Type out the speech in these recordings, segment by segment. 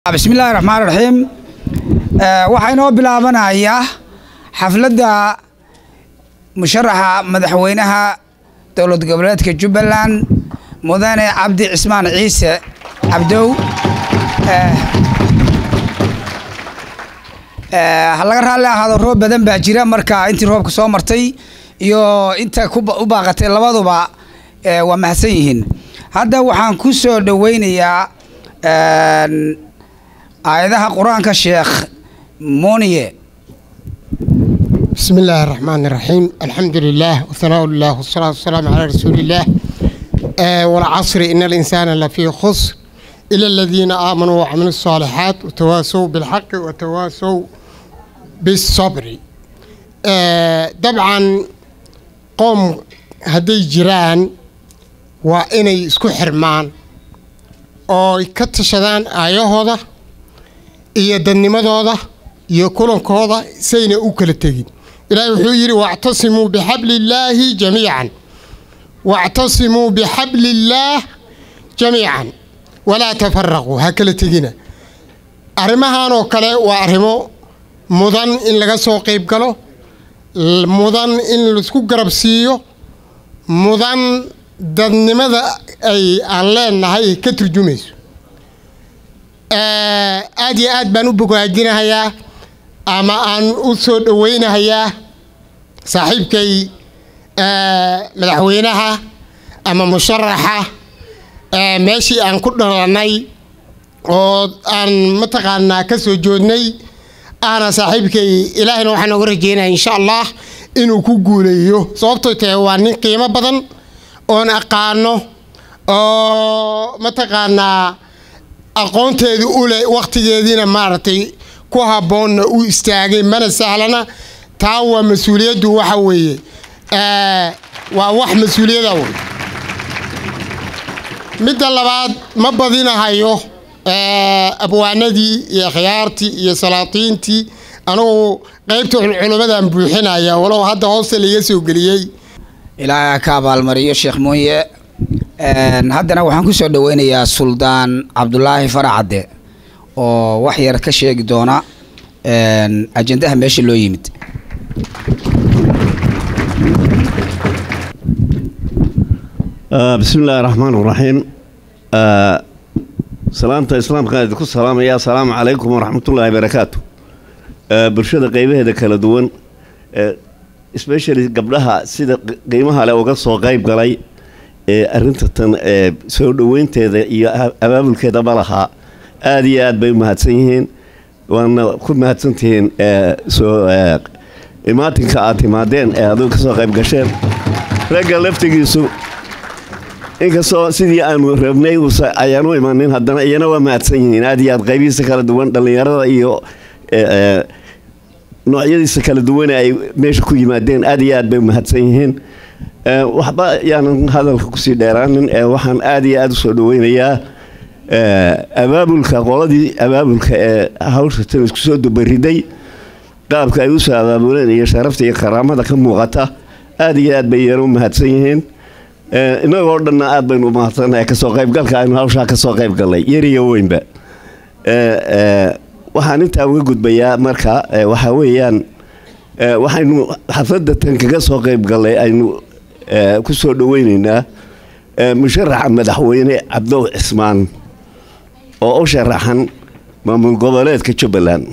bismillahi raxmaan raxiim waxaa inoo bilaabanayaa xafladda musharaxa madaxweynaha dowlad goboleedka jubbaland mudane cabdi cismaan ciise cabdow ha laga raalli ahaado roob badan baa jira marka intii roobka soo martay iyo inta u baaqatay labaduba waa mahadsan yihiin hadda waxaan ku soo dhoweynayaa aayadaha qur-aanka sheekh moniye بسم الله الرحمن الرحيم الحمد لله وثناء الله والصلاة والسلام على رسول الله آه والعصر إن الإنسان لفي خسر إلا الذين آمنوا وعملوا الصالحات وتواسوا بالحق وتواسوا بالصبر آه طبعا قوم هدي جيران وإني اسكو حرمان oo ay ka tashadaan aayahooda iyo dadnimadooda iyo kulankooda sayna u kala tegin ilaahay wuxuu yidhi wactasimuu bixabli illaahi jamiican wactasimuu bixabli illaah jamiican walaa tafaraquu ha kala tegina arrimahan oo kale waa arrimo mudan in laga soo qayb galo mudan in laisku garab siiyo mudan dadnimada ay aan leenahay ay ka turjumayso aada iyo aad baan u bogaajinahayaa ama aan u soo dhoweynahayaa saaxiibkay madaxweynaha ama musharaxa meeshii aan ku dhalanay oo aan mataqaanaa ka soo joodnay ahna saaxiibkay ilaahayna waxaan oga rajeynaya insha allah inuu ku guuleeyo sababtoo tahay waa nin qiimo badan oon aqaano oo mataqaanaa aqoonteedu u leh wakhtigeediina maaragtay ku habboonna u istaagay mana sahlana taa waa mas-uuliyaddu waxa weeye waa wax mas-uuliyada wey midda labaad ma badinahayo abwaanadii iyo khiyaartii iyo salaatiintii anugu qaybta culummadaan buuxinaya walow hadda hoosta laiga soo geliyey ilaaha ka abaalmariyo sheekh mooye haddana waxaan ku soo dhoweynayaa suldaan cabdulaahi faracadde oo wax yar ka sheegi doona ajendaha meesha loo yimid bismi illaahi raxmaan raxiim salaamta islaamkaan idinku salaamaya asalaamu calaykum waraxmatullaahi barakaatu bulshada qeybaheeda kala duwan especially gabdhaha sida qiimaha leh uga soo qayb galay ee arrinta tan ee soo dhoweynteeda iyo abaabulkeeda ma lahaa aada iyo aad bay u mahadsan yihiin waana ku mahadsantihiin soo imaatinka aad timaadeen ee adigu ka soo qayb gasheen ragga laftigiisu inkastoo sidii aanu rabnay ayaan u imanin haddana iyana waa mahadsan yihiin aada iyo aad qaybihiisa kala duwan dhallinyarada iyo noocyadiisa kala duwane ay meesha ku yimaadeen aada iyo aad bay mahadsan yihiin waxba yaanan hadalka kusii dheeraanin waxaan aada iyo aada usoo dhaweynayaa abaabulka qoladii abaabulka ee hawsha tan isku soo dubariday qaabka ay usoo abaabuleen iyo sharafta iyo karaamada ka muuqata aada iyo aad bay iyana u mahadsan yihiin inagoo dhanna aad baynu umahadsannahay kasoo qaybgalka aynu hawshaa kasoo qayb gallay yariyo weynba waxaan intaa uga gudbayaa marka waxaa weeyaan waxaynu xafladda tan kaga soo qayb gallay aynu ku soo dhoweyneynaa musharaxa madaxweyne cabdow cismaan oo u sharaxan maamul goboleedka jubbaland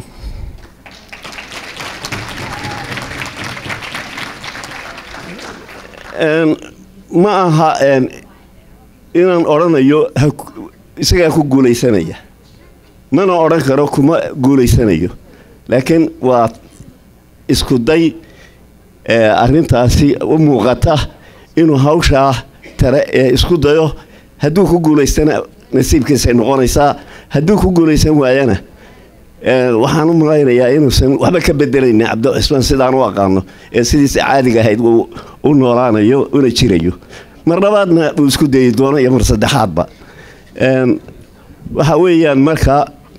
ma aha inaan odhanayo isagaa ku guulaysanaya mana odhan karo kuma guulaysanayo laakiin waa isku day arrintaasi u muuqata inuu hawshaa tare ee isku dayo hadduu ku guulaystana nasiibkiisay noqonaysaa hadduu ku guulaysan waayana waxaan u malaynayaa inuusan waxba ka bedelayna cabdo cismaan sidaan u aqaano ee sidiisa caadiga ahayd uu u noolaanayo una jirayo mar labaadna uu isku dayi doono iyo mar saddexaadba waxa weeyaan marka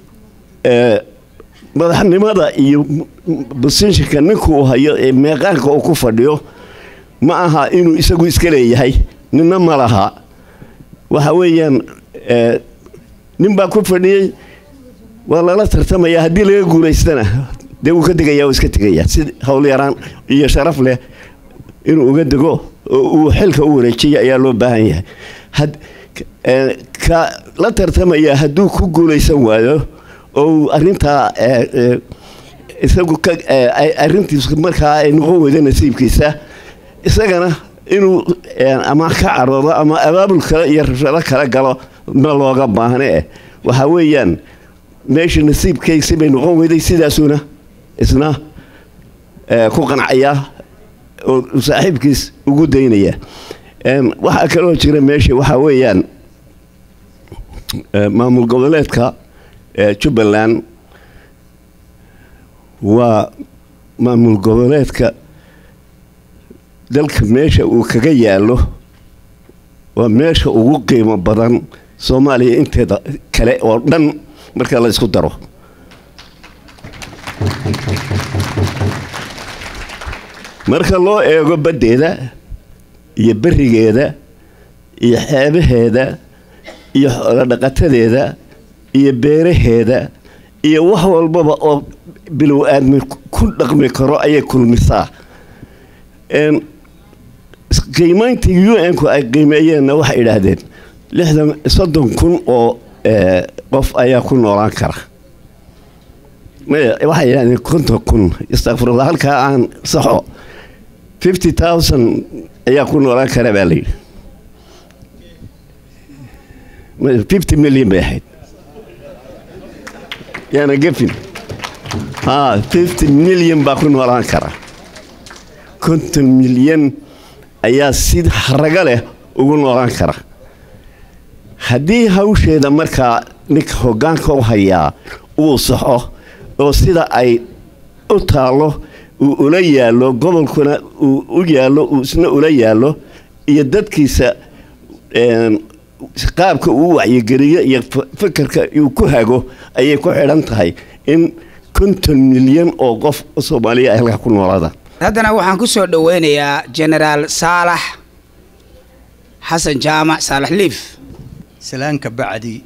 madaxnimada iyo bosinshinka ninku uu hayo ee meeqaanka uu ku fadhiyo ma aha inuu isagu iska leeyahay nina ma laha waxa weeyaan nin baa ku fadhiyey waa lala tartamaya haddii laga guulaystana dee wuu ka degaya oo iska tegaya si hawl yaraan iyo sharaf leh inuu uga dego oo uu xilka u wareejiya ayaa loo baahan yahay had eh, ka la tartamaya hadduu ku guulaysan waayo oo uu arrintaa eh, eh, isagu ka eh, ay- arrintiisu markaa ay noqon weydo nasiibkiisa isagana inuu eh, ama ka caroodo ama abaabul kale iyo rabshado kala galo ma looga baahne eh waxa weeyaan meesha nasiibkaysi bay noqon weyday sidaasuna isna eh, ku qancaya oo uu saaxiibkiis ugu daynaya Em, waxaa kaloo jira meesha waxaa weeyaan eh, maamul goboleedka eh, jubbaland waa maamul goboleedka dalka meesha uu kaga yaalo waa meesha ugu qiimo badan soomaaliya inteeda kale oo dhan marka la isku daro marka loo eego baddeeda iyo berigeeda iyo xeebaheeda iyo xoolodhaqatadeeda iyo beeraheeda iyo wax walbaba oo bilow aadmi ku dhaqmi karo ayay kulmisaa Em, qiimayntii u n ku ay qiimeeyeenna waxay idhaahdeen lixdan soddon kun oo eh, qof ayaa ku noolaan kara maya waxay yidhahdeen konton kun istakfirullah halkaa aan saxo fifty thousand ayaa ku noolaan kara baa layidhi fifty million bay ahayd yaana gefin ha fifty million baa ku noolaan kara konton milyan ayaa si haraga leh ugu noolaan kara haddii hawsheeda markaa ninka hoggaanka u hayaa uu saxo oo sida ay u taallo uu ula yaallo gobolkuna uu u yaallo uu isna ula yaallo iyo dadkiisa een, qaabka uu wacyigeliyo iyo f- fikirka uu ku hago ayay ku xidhan tahay in konton milyan oo qof soomaaliya ay halkaa ku noolaadaan haddana waxaan ku soo dhoweynayaa generaal saalax xasan jaamac saalax liif salaanka bacdi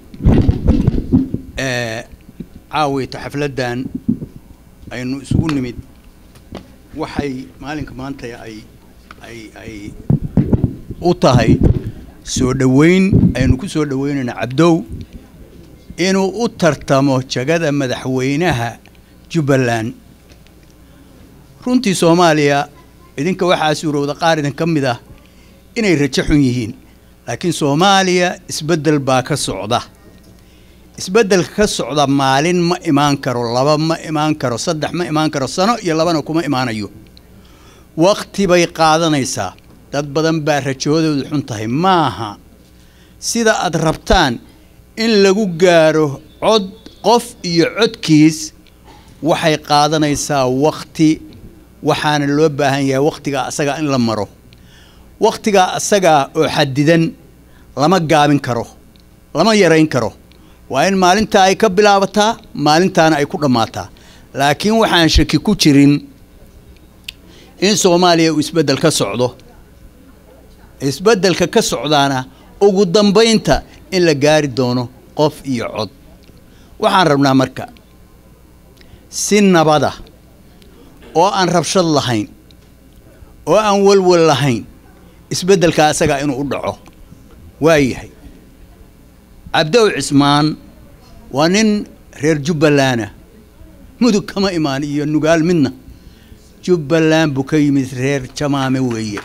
ee caawayta xafladdan aynu isugu nimid waxay maalinka maanta ay ay ay u tahay soo dhoweyn aynu ku soo dhoweynayna cabdow inuu u tartamo jagada madaxweynaha jubbaland runtii soomaaliya idinka waxaa suurowda qaar idin ka mid ah inay rajo xun yihiin laakiin soomaaliya isbeddel baa ka socda isbeddelka ka socda maalin ma imaan karo laba ma imaan karo saddex ma imaan karo sano iyo labana kuma imaanayo waqti bay qaadanaysaa dad badan baa rajoodoodu xun tahay maaha sida aad rabtaan in lagu gaaro cod qof iyo codkiis waxay qaadanaysaa waqti waxaana loo baahan yahay waqtigaa asagaa in la maro waqtigaa asagaa oo xadidan lama gaabin karo lama yarayn karo waa in maalintaa ay ka bilaabataa maalintaana ay ku dhammaataa laakiin waxaan shaki ku jirin in soomaaliya uu isbeddel ka socdo isbeddelka ka socdaana ugu dambaynta in la gaari doono qof iyo cod waxaan rabnaa marka si nabada oo aan rabshad lahayn oo aan walwal lahayn isbeddelka asagaa inuu u dhaco waayahay cabdow cismaan waa nin reer jubbalana mudug kama imaan iyo nugaal midna jubbaland buu ka yimid reer jamaame weeye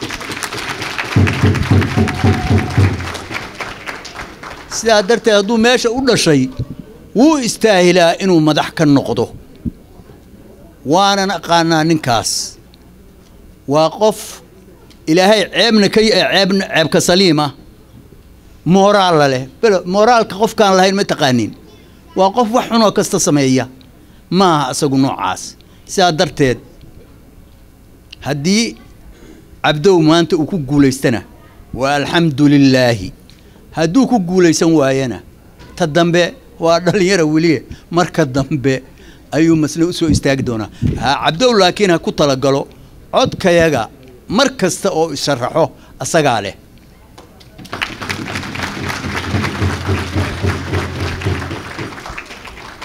sidaa darteed hadduu meesha u dhashay wuu istaahilaa inuu madax ka noqdo waanan aqaanaa ninkaas waa qof ilaahay ceebna ka ceebna ceebka saliima mooraalla leh belo mooraalka qofkaan lahayn ma taqaanin waa qof wax xunoo kasta sameeya ma aha isagu noocaas sidaa darteed haddii cabdow maanta uu ku guulaystana waa alxamdu lilaahi hadduu ku guulaysan waayana ta dambe waa dhallinyara weliye marka dambe ayuu masne usoo istaagi doonaa ha cabdow laakiin ha ku talagalo codkayaga mar kasta oo isharaxo asagaa leh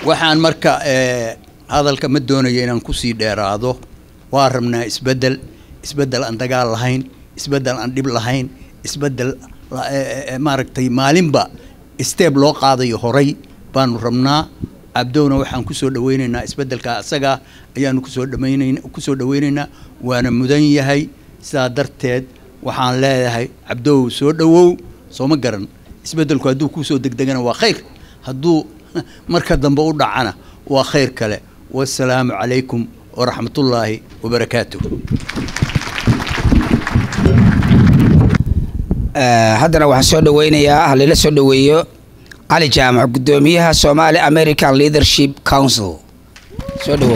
waxaan marka eh, hadalka ma doonayo inaan kusii dheeraado waa rabnaa isbeddel isbeddel aan dagaal lahayn isbeddel aan dhib lahayn isbeddel la- eh, eh, eh, maaragtay maalinba steeb loo qaadayo horay baanu rabnaa cabdowna waxaan kusoo dhaweynaynaa isbeddelka asaga ayaanu kusoo dhamaynayn kusoo dhaweynaynaa waana mudan yahay sidaa darteed waxaan leeyahay cabdow soo dhowow sooma garan isbeddelku hadduu kusoo degdegana waa khayr hadduu marka dambe u dhacana waa khayr kale wasalaamu calaykum waraxmatullaahi wabarakaatuh Eh, haddana waxaan soo dhaweynayaa halila soo dhaweeyo cali jaamac guddoomiyaha somali american leadership council soo dhawow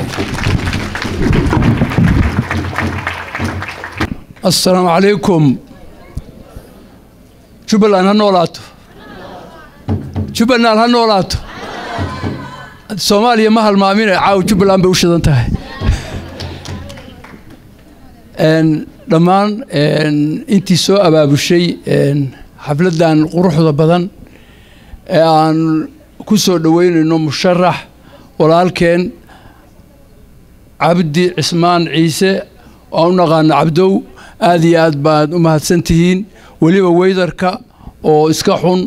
asalaamu calaykum jubbaland ha noolaato jubbaland ha noolaato soomaaliya ma halmaamine caawa jubbaland bay u shidan tahay Een, dhammaan een, intii soo abaabushay een, xafladdan quruxda badan ee aan ku soo dhoweynayno musharax walaalkeen cabdi cismaan ciise oo u naqaano cabdow aad iyo aad baad u mahadsan tihiin weliba weydarka oo iska xun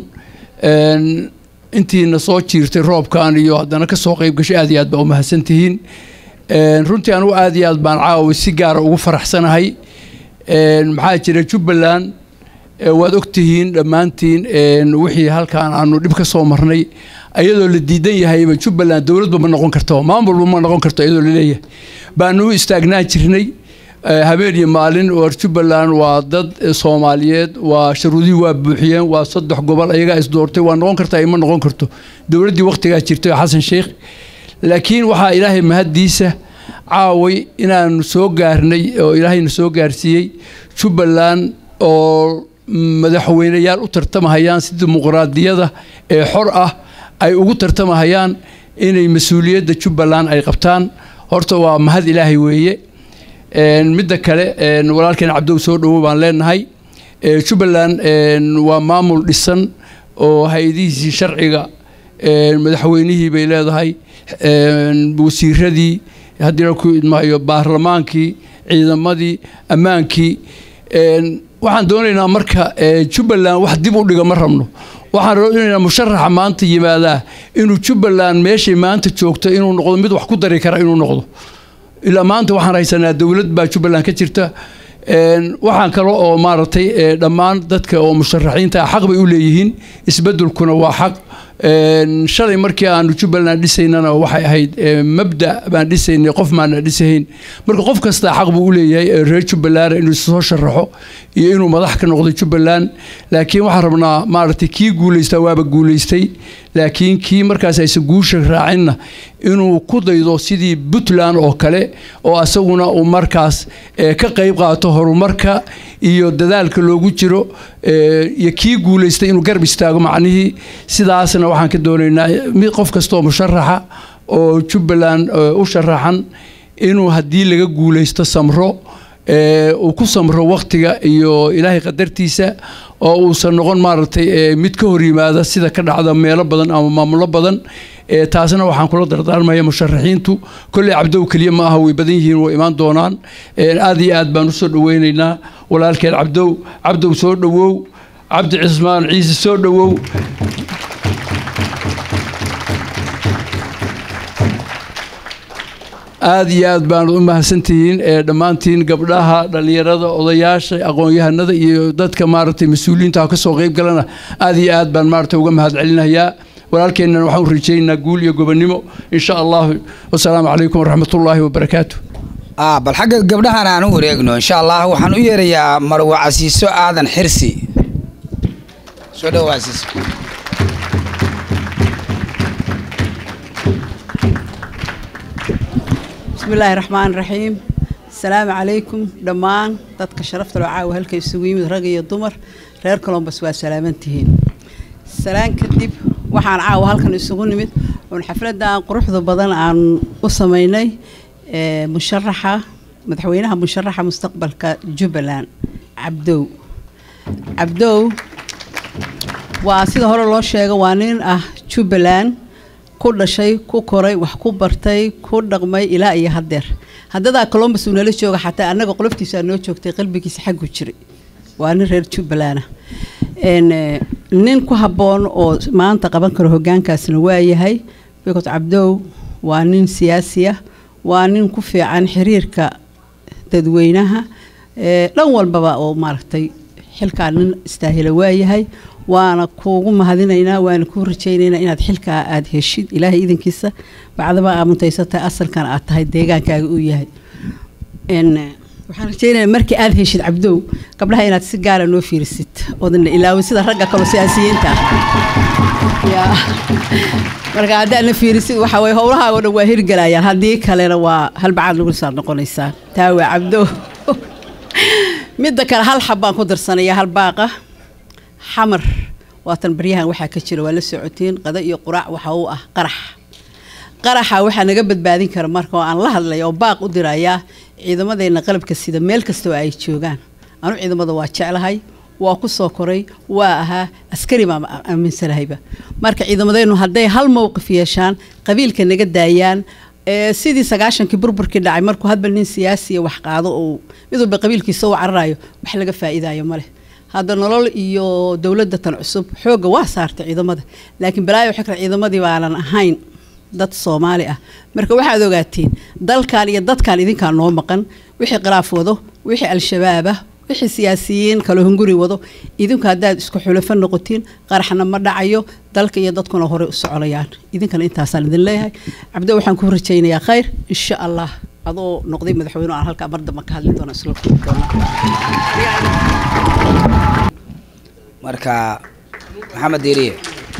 een, intiina soo jiirtay roobkan iyo haddana ka soo qayb gashay aad iyo aad baa u mahadsan tihiin Een, runtii anugu aad iyo aad baan caawa si gaara ugu faraxsanahay Een, maxaa jira jubbaland ee waad ogtihiin dhammaantiin een, wixii halkaan aanu dhib ka soo marnay iyadoo la diidan yahayba jubbaland dowladba ma noqon karto maamulba ma noqon karto iyadoo la leeyahay baanu u istaagnaan jirnay Eh, habeen iyo maalin war jubbaland waa dad eh, soomaaliyeed waa sharuudihii waa buuxiyeen waa saddex gobol ayagaa isdoortay waa noqon kartaa ima noqon karto dowladdii wakhtigaa jirtay oo xasan sheikh laakiin waxaa ilaahay mahaddiisa caaway inaanu soo gaarnay oo ilaahayna soo gaarsiiyey jubbaland oo madaxweyneyaal u tartamahayaan si dimuqraadiyada ee xor ah ay ugu tartamahayaan inay mas-uuliyadda jubbaland ay qabtaan horta waa mahad ilaahay weeye Een, midda kale een, walaalkeen cabdow soo dhowo baan leenahay Ee, jubbaland een, waa maamul dhisan oo hay-adihiisii sharciga een, madaxweynihii bay leedahay een, wasiiradii haddii la ku idmaayo baarlamaankii ciidamadii ammaankii een, waxaan doonaynaa marka ee, jubbaland wax dib u dhiga ma rabno waxaan doonaynaa musharaxa maanta yimaadaa inuu jubbaland meeshay maanta joogto inuu noqdo mid wax ku dari kara inuu noqdo ilaa maanta waxaan haysanaa dowlad baa jubbaland ka jirta Een, waxaan kale oo maaragtay ee, dhammaan dadka oo musharaxiinta ah xaq bay u leeyihiin isbeddelkuna waa xaq Een, shalay markii aanu jubbaland dhisaynana waxay ahayd ee, mabda baan dhisaynay qof maana dhisahayn marka qof kastaa xaq buu u leeyahay ee reer jubbaland inuu soo sharaxo iyo inuu madax ka noqdo jubbaland laakiin waxaan rabnaa maaragtay kii guulaystaa waaba guulaystay laakiin kii markaas aysan guusha raacinna inuu ku daydo sidii puntland oo kale oo asaguna uu markaas eh, ka qayb qaato horumarka iyo dadaalka loogu jiro eh, iyo kii guulaystay inuu garab istaago macnihii sidaasna waxaan ka doonaynaa mid qof kastoo musharaxa oo jubbaland eh, u sharaxan inuu haddii laga guulaysto samro ee, uu ku samro waktiga iyo ilaahay qadartiisa oo uusan noqon maaragtay ee, mid ka hor yimaada sida ka dhacda meelo badan ama maamulo badan ee, taasna waxaan kula dardaarmaya musharaxiintu kolley cabdow keliya ma aha way badan yihiin way imaan doonaan Ee, aad iyo aad baan usoo dhaweynaynaa walaalkeen cabdow cabdow soo dhowow cabdi cismaan ciise soo dhowow aad iyo aad baan u mahadsantihiin ee dhammaantiin gabdhaha dhallinyarada odayaasha aqoon-yahanada iyo dadka maaragtay mas-uuliyiinta ha ka soo qayb galana aad iyo aad baan maaragtay uga mahad celinayaa walaalkeennana waxaan u rajaynaynaa guul iyo gobonnimo in sha allahu wasalaamu calaykum waraxmatullaahi wabarakaatu ah bal xagga gabdhahan aan u wareegno insha allah waxaan u yeerayaa marwa casiiso aadan xirsi soo dhawo casiiso بسم الله الرحمن الرحيم السلام عليكم دمان dadka sharafta loo caawa halka isugu yimid rag iyo dumar reer Columbus waa salaamantihiin salaan kadib waxaan caawa halkan isugu nimid oo xafladan quruxda badan aan u sameynay ee musharaxa madaxweynaha musharaxa mustaqbalka Jubbaland Cabdow Cabdow waa sida hore loo sheegay waa nin ah Jubbaland ku dhashay ku koray wax ku bartay ku dhaqmay ilaa iyo haddeer haddadaa colombus uu nala jooga xataa annaga qoloftiisaa noo joogtay qalbigiisa xaggu jiray waa nin reer jubbaland ah Een, eh, nin ku habboon oo maanta qaban karo hoggaankaasna waa yahay bikot cabdow waa nin siyaasi ah waa nin ku fiican xiriirka dadweynaha ee, dhan walbaba oo maaragtay xilkaa nin istaahila waa yahay waana kuugu mahadinaynaa waana kuu rajaynaynaa inaad xilkaa aada heshid ilaahay idankiisa bacdaba aa muntaysatahay asalkan aad tahay deegaankaaga uu yahay Een, eh, waxaan rajaynayaa markii aada heshid cabdow gabdhaha inaad si gaara noo fiirisid oodana ilaawin sida ragga kaloo siyaasiyiinta ah yaa marka haddaad na fiirisid waxa weye howlahaago dhan waa hirgelayaan haddii kalena waa halbacaad lagu saar noqonaysaa taa waa cabdo midda kale hal xab baan ku darsanaya hal baaqa xamar waatan baryahan waxaa ka jira waa la socotiin qada iyo quraac waxa uu ah qarax qaraxa waxaa naga badbaadin kara marka oo aan la hadlaya oo baaq u dirayaa ciidamadeenna qalabka sida meel kasta oo ay joogaan anu ciidamada waa jeclahay waa ku soo koray waa ahaa askari baan a- aaminsanahayba marka ciidamadeennu hadday hal mowqif yeeshaan qabiilka naga daayaan ee sidii sagaashankii burburkii dhacay markuu hadba nin siyaasiya wax qaado oo mid walba qabiilkiisa u cararayo wax laga faa'iidayo ma leh hadda nolol iyo dowladda tan cusub xoogga waa saartay ciidamada laakiin balaayo waxay kale ciidamadii baanan ahayn dad soomaali ah marka waxaad ogaatiin dalkan iyo dadkan idinkaa noo maqan wixii khilaaf wado wixii al-shabaab ah wixii siyaasiyiin kaloo hunguri wado idinku haddaad isku xulafo noqotiin qaraxna ma dhacayo dalka iyo dadkuna horey u soconayaan idinkana intaasaan idin leeyahay cabdo waxaan ku rajaynayaa khayr insha allah adoo noqday madaxweyne aan halkaa mar damba ka hadli doona isla kulmi doona marka maxamed diiriye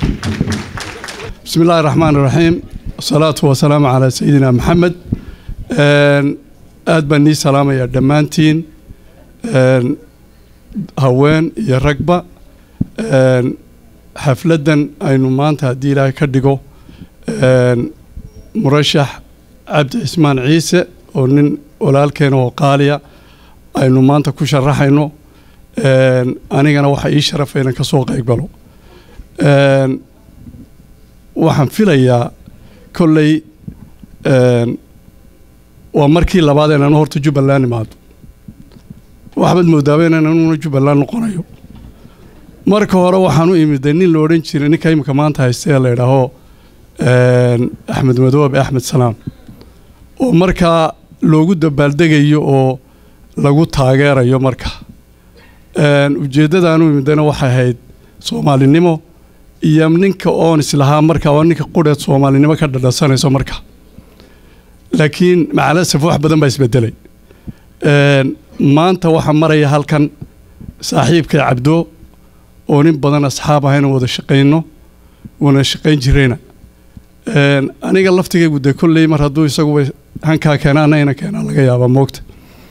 بسم الله الرحمن الرحيم والصلاة والسلام على سيدنا محمد آن، aad baan nii salaamayaa dhammaantiin Een, haween iyo ragba Een, xafladdan aynu maanta haddii ilaahay ka dhigo een, murashax cabdi cismaan ciise oo nin walaalkeena oo qaaliya aynu maanta ku sharaxayno Een, anigana waxaa ii sharafay inaan ka soo qayb galo Een, waxaan filayaa kolley een, waa markii labaad inaan horta jubbaland imaado waxbaad moodaaba inaan anuguna jubbaland noqonayo marka hore waxaan u imiday nin la odhan jiray ninka imika maanta haysta ee la idhaaho een, axmed madoobe axmed salaam oo markaa loogu dabaaldegayo oo lagu taageerayo marka Een, ujeeddadaan u imidayna waxay ahayd soomaalinimo iyo ninka oon islahaa marka waa ninka qudheed soomaalinimo ka dhadhasanayso marka laakiin macalasaf wax badan baa isbedelay Een, maanta waxaa maraya halkan saaxiibkay cabdo oo nin badan asxaab ahayna wada shaqayno wana shaqayn jirayna Een, aniga laftigaygu dee kolley mar hadduu isaguba hankaa keena ana ina keenaa laga yaabaa moogta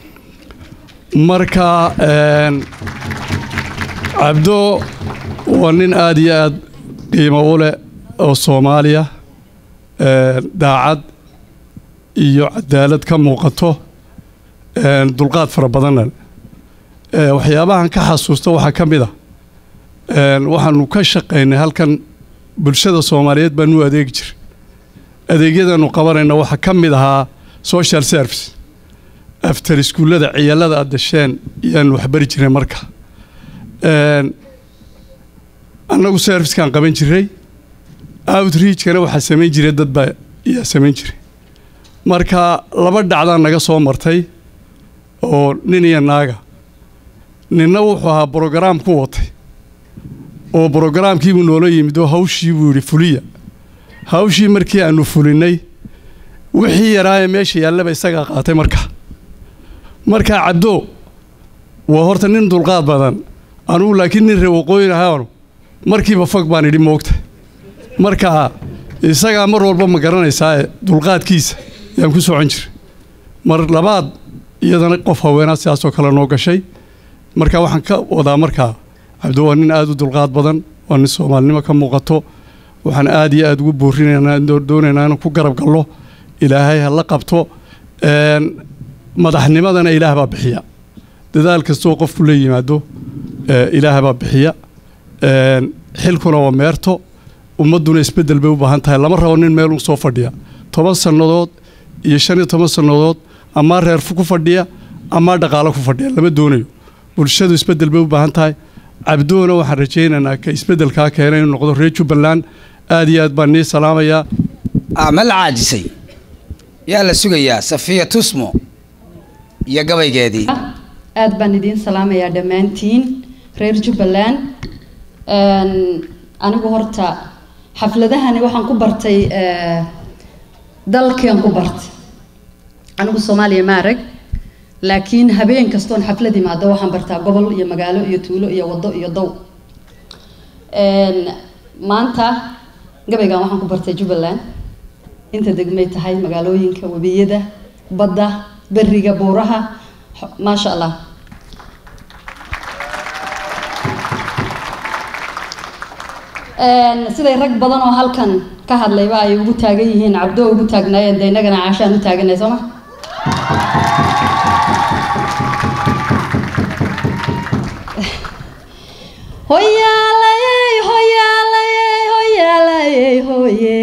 marka een, cabdo waa nin aada iyo aada qiimo u leh oo soomaaliya een, daacad iyo cadaalad ka muuqato een, dulqaad fara badanna leh. Ee, waxyaabahan ka xasuusta waxaa ka mid a een, waxaanu ka shaqaynay halkan bulshada soomaaliyeed baanu u adeegi jiray adeegyadaanu qabanayna waxaa ka mid ahaa social service after iskuullada ciyaalada aad dasheen iyaanu waxbari jiray marka Een, annagu servicekaan qaban jiray outreachkana waxaa samayn jiray dad baa iyaa samayn jiray marka laba dhacdaa naga soo martay oo nin iyo naaga ninna wuxuu ahaa brograam ku watay oo brograamkiibuu noola yimid oo hawshii buu yidhi fuliya hawshii markii aanu fulinay wixii yaraayee meesha yaallaba isagaa qaatay marka markaa cabdo waa horta nin dulqaad badan anugu laakiin nin reer waqooyin ahaanu markiiba fog baan idhi moogta marka isagaa mar walba ma garanaysaa dulqaadkiisa yaan ku socon jiray mar labaad iyadana qof haweenaa sidaasoo kale noo gashay marka waxaan ka wadaa markaa cabdo waa nin aada u dulqaad badan waa nin soomaalinimo ka muuqato waxaan aada iyo aada ugu boorinaynaa doonaynaa inaan ku garab gallo ilaahay ha la qabto Een, madaxnimadana ilaah baa bixiya dadaal kastoo qofku la yimaado ee, ilaah baa bixiya Een, xilkuna waa meerto ummadduna isbeddel bay u baahan tahay lama rabo nin meel u soo fadhiya toban sannadood iyo shan iyo toban sannadood amaa reer ku fadhiya amaa dhaqaalo ku fadhiya lama doonayo bulshadu isbeddel bay u baahan tahay cabdoona waxaan rajaynaynaa ka isbeddelkaa keena inuu noqdo reer jubbaland aad iyo aad baan nii salaamayaa ma la caajisay yaa la sugayaa safiya tusmo iyo gabaygeedii aad baan idiin salaamayaa dhammaantiin reer jubbaland anigu horta xafladahani waxaan ku bartay dalkian ku bartay anigu soomaaliya ma arag laakiin habeen kastoon xaflad imaado waxaan bartaa gobol iyo magaalo iyo tuulo iyo wado iyo dow maanta gabaygan waxaan ku bartay jubbaland inta degmay tahay magaalooyinka webiyada badda beriga buuraha maasha allah siday rag badan oo halkan ka hadlayba ay ugu taagan yihiin cabdo ugu taagnaayeen de innagana caashaan u taaganay sooma hoyaalayey hoyaalayey hoyaalayey hoye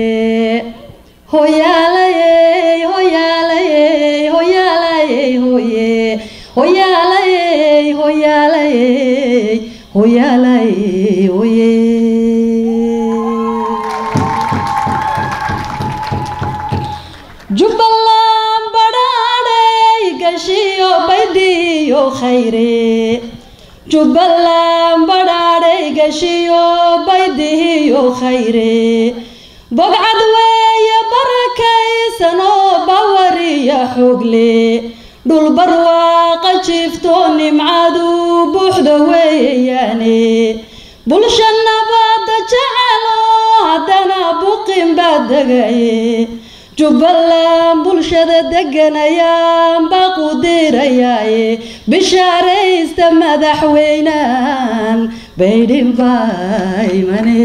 hoyaalayey hoyaalayey hoyaalayey hoye hoyaalayey hoyaalayey hoyaalayey hoye jubbaland badhaadhay gashiyo baydhiyo khayre jubbaland badhaadhay gashiyo baydihiyo khayre bogcad weeye barakaysanoo bawariya xoogle dhul barwaaqa jiifto nimcadu buuxda weeyaane bulsha nabadda jecelo haddana buqin baa degaye jubbaland bulshada deganayaan baa qudirayaaye bishaaraysta madaxweynaan baydhin baa imane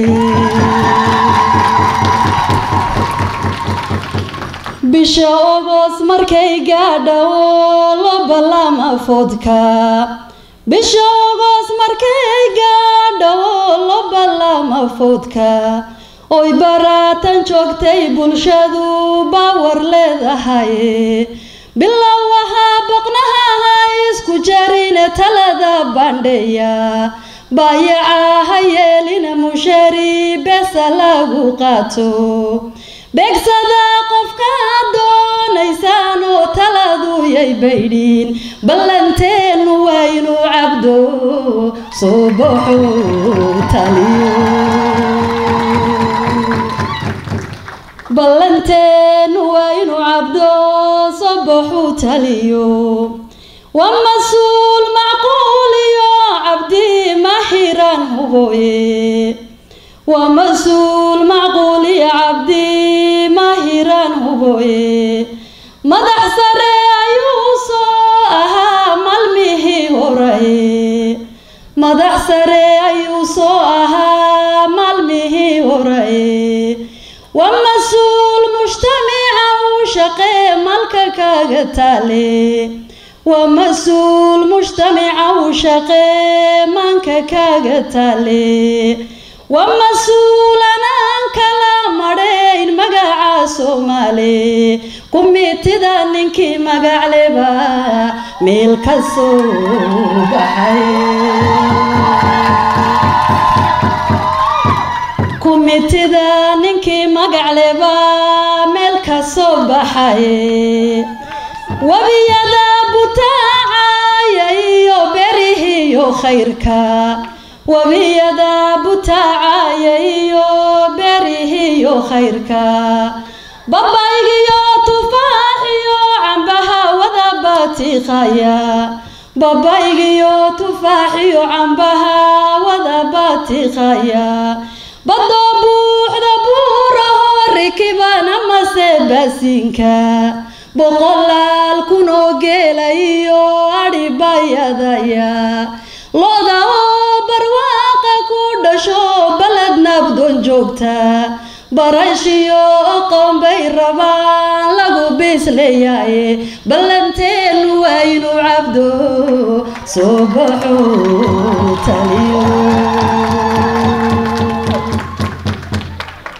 bisha ogos markay gaadha oo lo ballama foodka bisha ogos markay gaadha oo lo ballama foodka oy baraatan joogtay bulshadu baawar leedahay bilow wahaa boqnaha ha isku jarine talada bandheya baayaca ha yeelina mushari besa lagu qaato beegsada qofka doonaysaan oo taladu yay baydhiin ballanteenu waa inuu cabdo soo baxo taliyo ballanteenu waa inuu cabdo sabaxuu taliyo waa mas-uul macquuliyo cabdi mahiran huboye waa mas-uul macquuliyo cabdi mahiran huboye madax sare ayuu soo ahaa malmihii horaye madax sare ayuu soo ahaa maalmihii horaye waa mas-uul mujtamica uu shaqee malka kaga taale waa mas-uul mujtamica uu shaqee manka kaga taale waa mas-uul anaan kala madhayn magaca soomaali kumitida ninkii magacleba meel ka soo baxay kumitida ninkii magacleba meel ka soo baxay webiyada butaacaya iyo berihiyo khayrka webiyada butaacaya iyo berihiyo khayrka babaygiyo tufaaxiyo cambaha wada batiiqaya babaygiyo tufaaxiyo cambaha wada batiiqaya badoo buuxda buuraho rikibana mase baasinka boqolaal kunoo geela iyo adhibayadaya looda oo barwaaqa ku dhasho baled nabdoon joogta barashiyo aqoon bay rabaan lagu biisleeyaye ballanteenu waa inuu cabdo soo baxo taliyo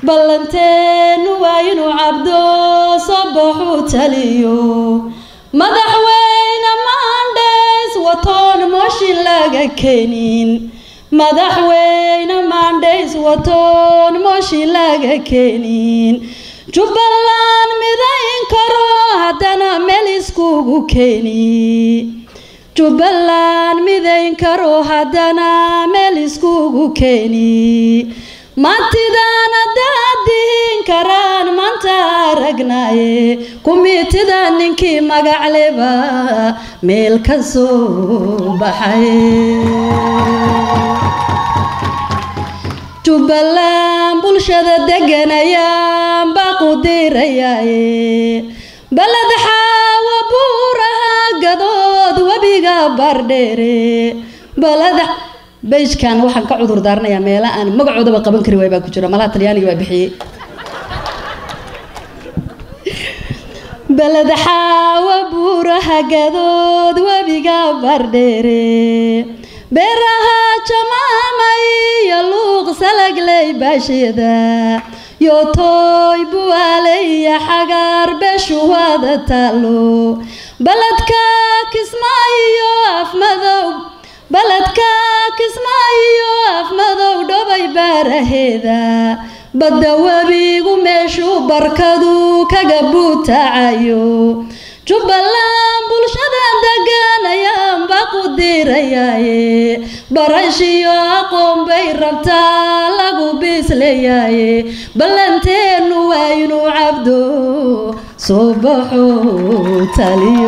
ballanteenu waa inuu cabdo soo baxuu taliyo madaxweyne maandheys watoon mooshin laga keenin madaxweyne maandheys watoon mooshin laga keenin jubbaland midayn karo haddana meel iskugu keeni jubbaland midayn karo haddana meel iskugu keeni maantidaan haddaad dihin karaan maanta aragnaaye kumitida ninkii magacleba meel ka soo baxay jubbaland bulshada deganayaan baaqu dirayaaye baled xaawa buuraha gadood webiga bardheere baled beijkan waxaan ka cudur daaranayaa meela aan magacoodaba qaban kari waay baa ku jira malaha talyaaniga baa bixiyey baled xaawa buuraha gadood webiga bardheere beeraha jamaamay iyo luuq salagley baashida yotooy buwaaleya xagaar beeshu wada taalo baledka kismaayo afmadow baledka kismaayo afmadow dhobay baaraheeda badda webigu meeshuu barkadu kaga buutacayo jubbaland bulshada degan ayaan baaqu dirayaaye barashiyo aqoon bay rabtaa lagu biisleeyaaye ballanteenu waa inuu cabdo soo baxo taliyo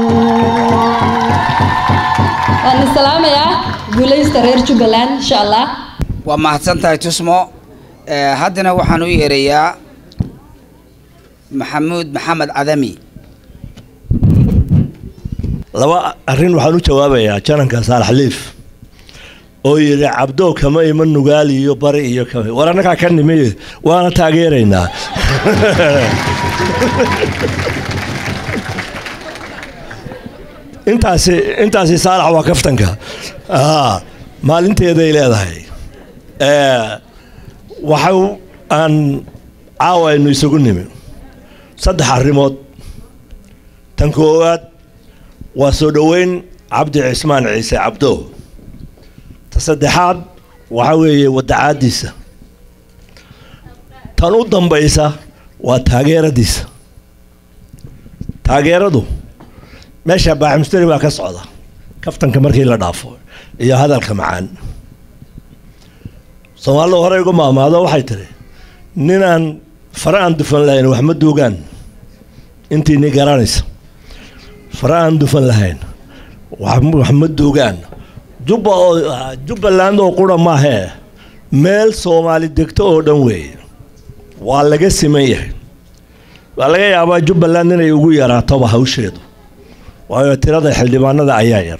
waan islaamayaa guulaysta reer jubbaland insha allah waa mahadsan tahay tusmo Eh, haddana waxaan u yeerayaa maxamuud maxamed cadami laba arrin waxaan u jawaabayaa jananka saalax liif oo yidhi cabdow kama iman nugaali iyo bari iyo kama war annagaa ka nimi waana taageeraynaa intaasi intaasi saalax waa kaftanka Ah, maalinteeday leedahay Eh, waxa aan caawa aynu isugu nimi saddex arrimood tan koowaad waa soo dhoweyn cabdi cismaan ciise cabdo ta saddexaad waxa weeye wadacaadiisa tan u dambaysa waa taageeradiisa taageeradu meesha baaximsteri baa ka socda kaftanka markii la dhaafo iyo hadalka macaan soomaalida hore igu maamaado waxay tiri ninaan fare aan dufan lahayn wax ma duugaan intiini garanaysa fare aan dufan lahayn wax wax ma duugaan jubba oo jubbaland oo qura maahee meel soomaali degto oo dhan weeye waa laga siman yahay waa laga yaabaa jubbaland inay ugu yaraatoba hawsheedu waayo tirada xildhibaanada ayaa yar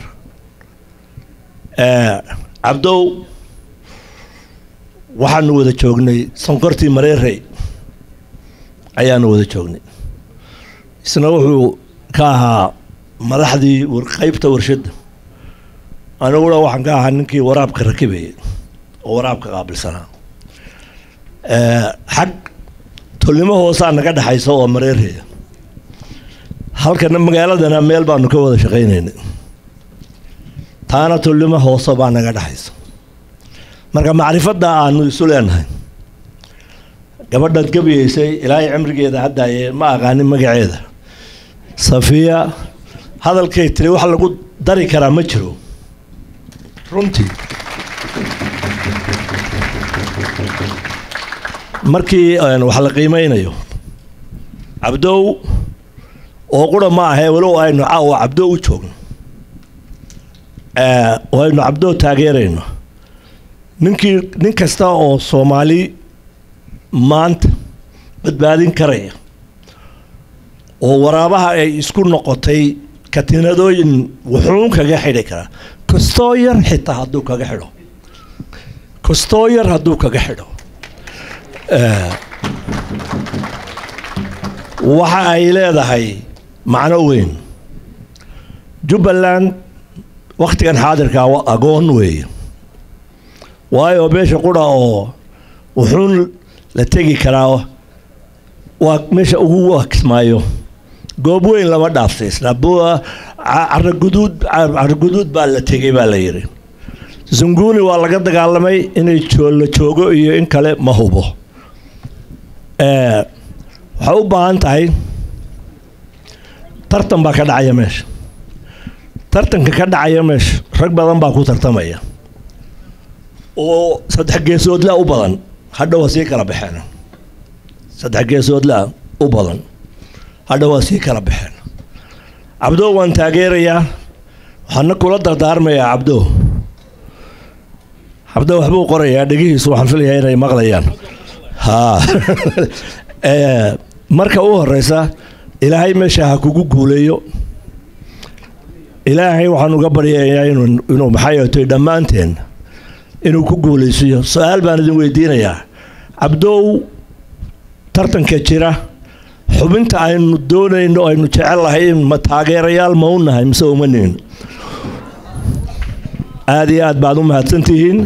Eh, cabdow waxaanu wada joognay sonkortii mareerey ayaanu wada joognay isna wuxuu ka ahaa madaxdii war- qaybta warshadda aniguna waxaan ka ahaa ninkii waraabka rakibayay oo waraabka qaabilsanaa Eh, xag tolnimo hoosaa naga dhexaysa oo mareereya halkana magaaladana meel baanu ka wada shaqaynaynay taana tolnimo hoose baa naga dhexaysa marka macrifadda aanu isu leenahay gabadhaad gabayeysay ilaahay cimrigeeda haddaaye ma aqaanin magaceeda safiya hadalkay tiri wax lagu dari karaa ma jiro runtii markii een, wax la qiimeynayo cabdow oo qura ma ahee walow aynu caawa cabdo u joogno Eh, oo aynu cabdo taageerayno ninkii nin kasta oo soomaali maanta badbaadin karaya oo waraabaha ay isku noqotay katiinadooyin wuxuun kaga xidhi karaa kastoo yar xitaa hadduu kaga xidho kastoo yar hadduu kaga xidho Eh, waxa ay leedahay macno weyn jubbaland wakhtigan xaadirkaa wa- agoon weeye waayo beesha qura oo wuxuun la tegi karaa waa meesha ugu wakismaayo goob weyn lama dhaafsaysna caraguduud caraguduud baa la tegay baa la yidhi zunguni waa laga dagaalamay inay la joogo iyo in kale ma hubo waxay u baahan tahay tartan baa ka dhacaya meesha tartanka ka dhacaya meesha rag badan baa ku tartamaya oo saddex geesoodla u badan hadha waa sii kala baxeen saddex geesoodla u badan hadha waa sii kala baxeen cabdo waan taageerayaa waxaana kula dardaarmayaa cabdo cabdo waxbuu qorayaa dhegihiisu waxaan filayaa inay maqlayaan ha marka u horeysa ilaahay meesha ha kugu guuleeyo ilaahay waxaan uga baryayaa inuu inuu maxaa yeetay dhammaanteen inuu ku guulaysiiyo su-aal baan idin weydiinayaa cabdow tartanka jira xubinta aynu doonayno aynu jecel lahay ma taageerayaal ma u nahay mise uma nihin aada iyo aad baad u mahadsantihiin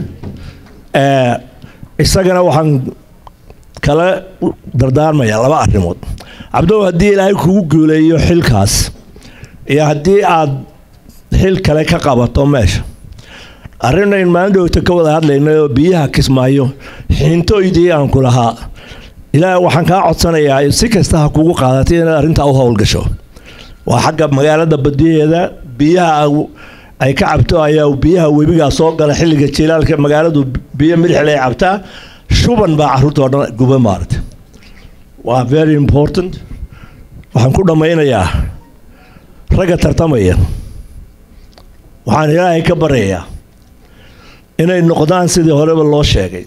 isagana waxaan kala dardaarmayaa laba arrimood cabdow haddii ilaahay kugu guuleeyo xilkaas iyo haddii aad xil kale ka qabato meesha arrinayn maalin dhowta ka wada hadlaynay oo biyaha kismaayo xiintoydii aan ku lahaa ilaahay waxaan kaa codsanayaa si kasta ha kugu qaadatay inaad arrintaa u howlgasho waa xagga magaalada badiyaheeda biyaha ay ka cabto ayaa biyaha webigaa soo gala xilliga jilaalka magaaladu biyo midixle ay cabtaa shuban baa caruurta oo dhan guba maarata waa very important waxaan ku dhammaynayaa ragga tartamaya waxaan ilaahay ka baryayaa inay noqdaan sidii horeba loo sheegay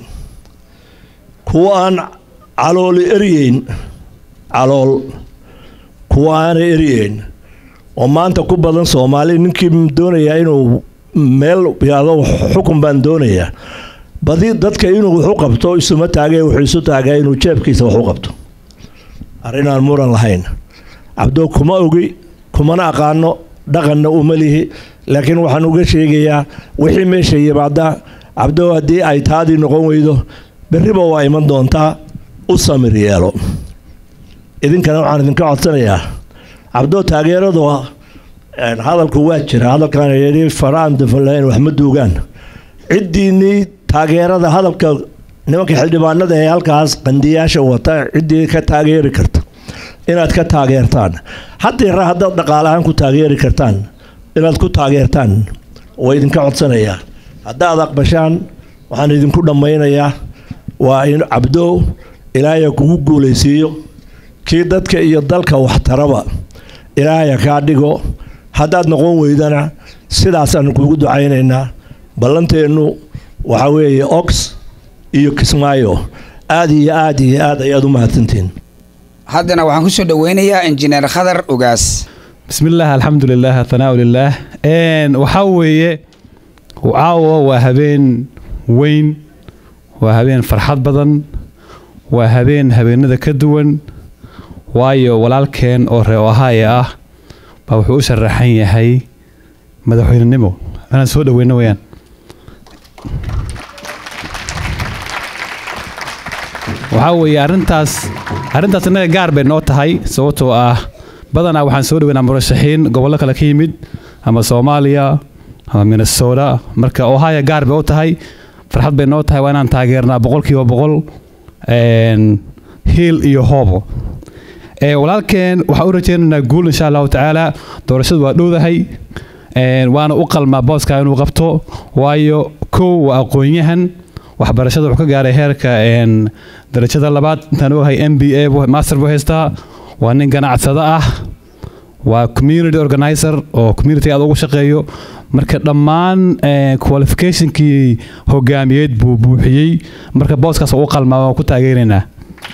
kuwa aan calooli eryeyn calool kuwa aanay eryeyn oo maanta ku badan soomaali ninkii doonayaa inuu meel yado xukun baan doonayaa badi dadka inuu waxu qabto isuma taagay wuxuu isu taagaa inuu jeebkiisa waxu qabto arrin aan muran lahayn cabdo kuma ogi kumana aqaano dhaqanna uma lihi laakiin waxaan uga sheegayaa wixii meesha yimaada cabdo haddii ay taadii noqon weydo berriba waa iman doontaa u samir yeelo idinkana waxaan idinka codsanayaa cabdo taageeradu hadalku waa jira hadalkan yidhi faraan dafalayn wax ma duugaan ciddiinnii taageerada hadalka nimanka xildhibaanada ee halkaas qandiyaasha wata ciddii ka taageeri karta inaad ka taageertaan haddeera haddaad dhaqaalahaan ku taageeri kartaan inaad ku taageertaan waa idinka codsanayaa haddaad aqbashaan waxaan idinku dhammaynayaa waa in cabdo ilaahaya kugu guulaysiiyo kii dadka iyo dalka waxtaraba ilaahaya kaa dhigo haddaad noqon weydana sidaasaan kugu ducaynaynaa ballanteennu waxaa weeye ox iyo kismaayo aad iyo aad iyo aad ayaad u mahadsantihiin haddana waxaan kusoo dhaweynayaa injineer khadar ogaas بسم الله الحمد لله الثناء لله ان waxaa weeye caawa waa habeen weyn waa habeen farxad badan waa habeen habeenada ka duwan waayo walaalkeen oo reer ohaaye ah baa wuxuu u sharaxan yahay madaxweynenimo inaan soo dhaweyno weyaan waxaa weeye arrintaas arrintaas innaga gaar bay noo tahay sababtoo ah badanaa waxaan soo dhaweynaa murashaxiin gobollo kale ka yimid ama soomaaliya ama minnesota marka ohio gaar bay u tahay farxad bay noo tahay waa inaan taageernaa boqolkiiba boqol hiil iyo hoobo walaalkeen waxaan u rajaynaynaa guul insha allahu tacaala doorashadu waa dhowdahay waana u qalmaa booska inuu qabto waayo kow waa aqoon-yahan waxbarashada wuxuu ka gaaray heerka darajada labaad intaan ogahay m b a master buu haystaa waa nin ganacsado ah waa community organizer oo community aad ugu shaqeeyo marka dhammaan qualificationkii hogaamiyeed buu buuxiyey marka booskaas u qalmaa waan ku taageeraynaa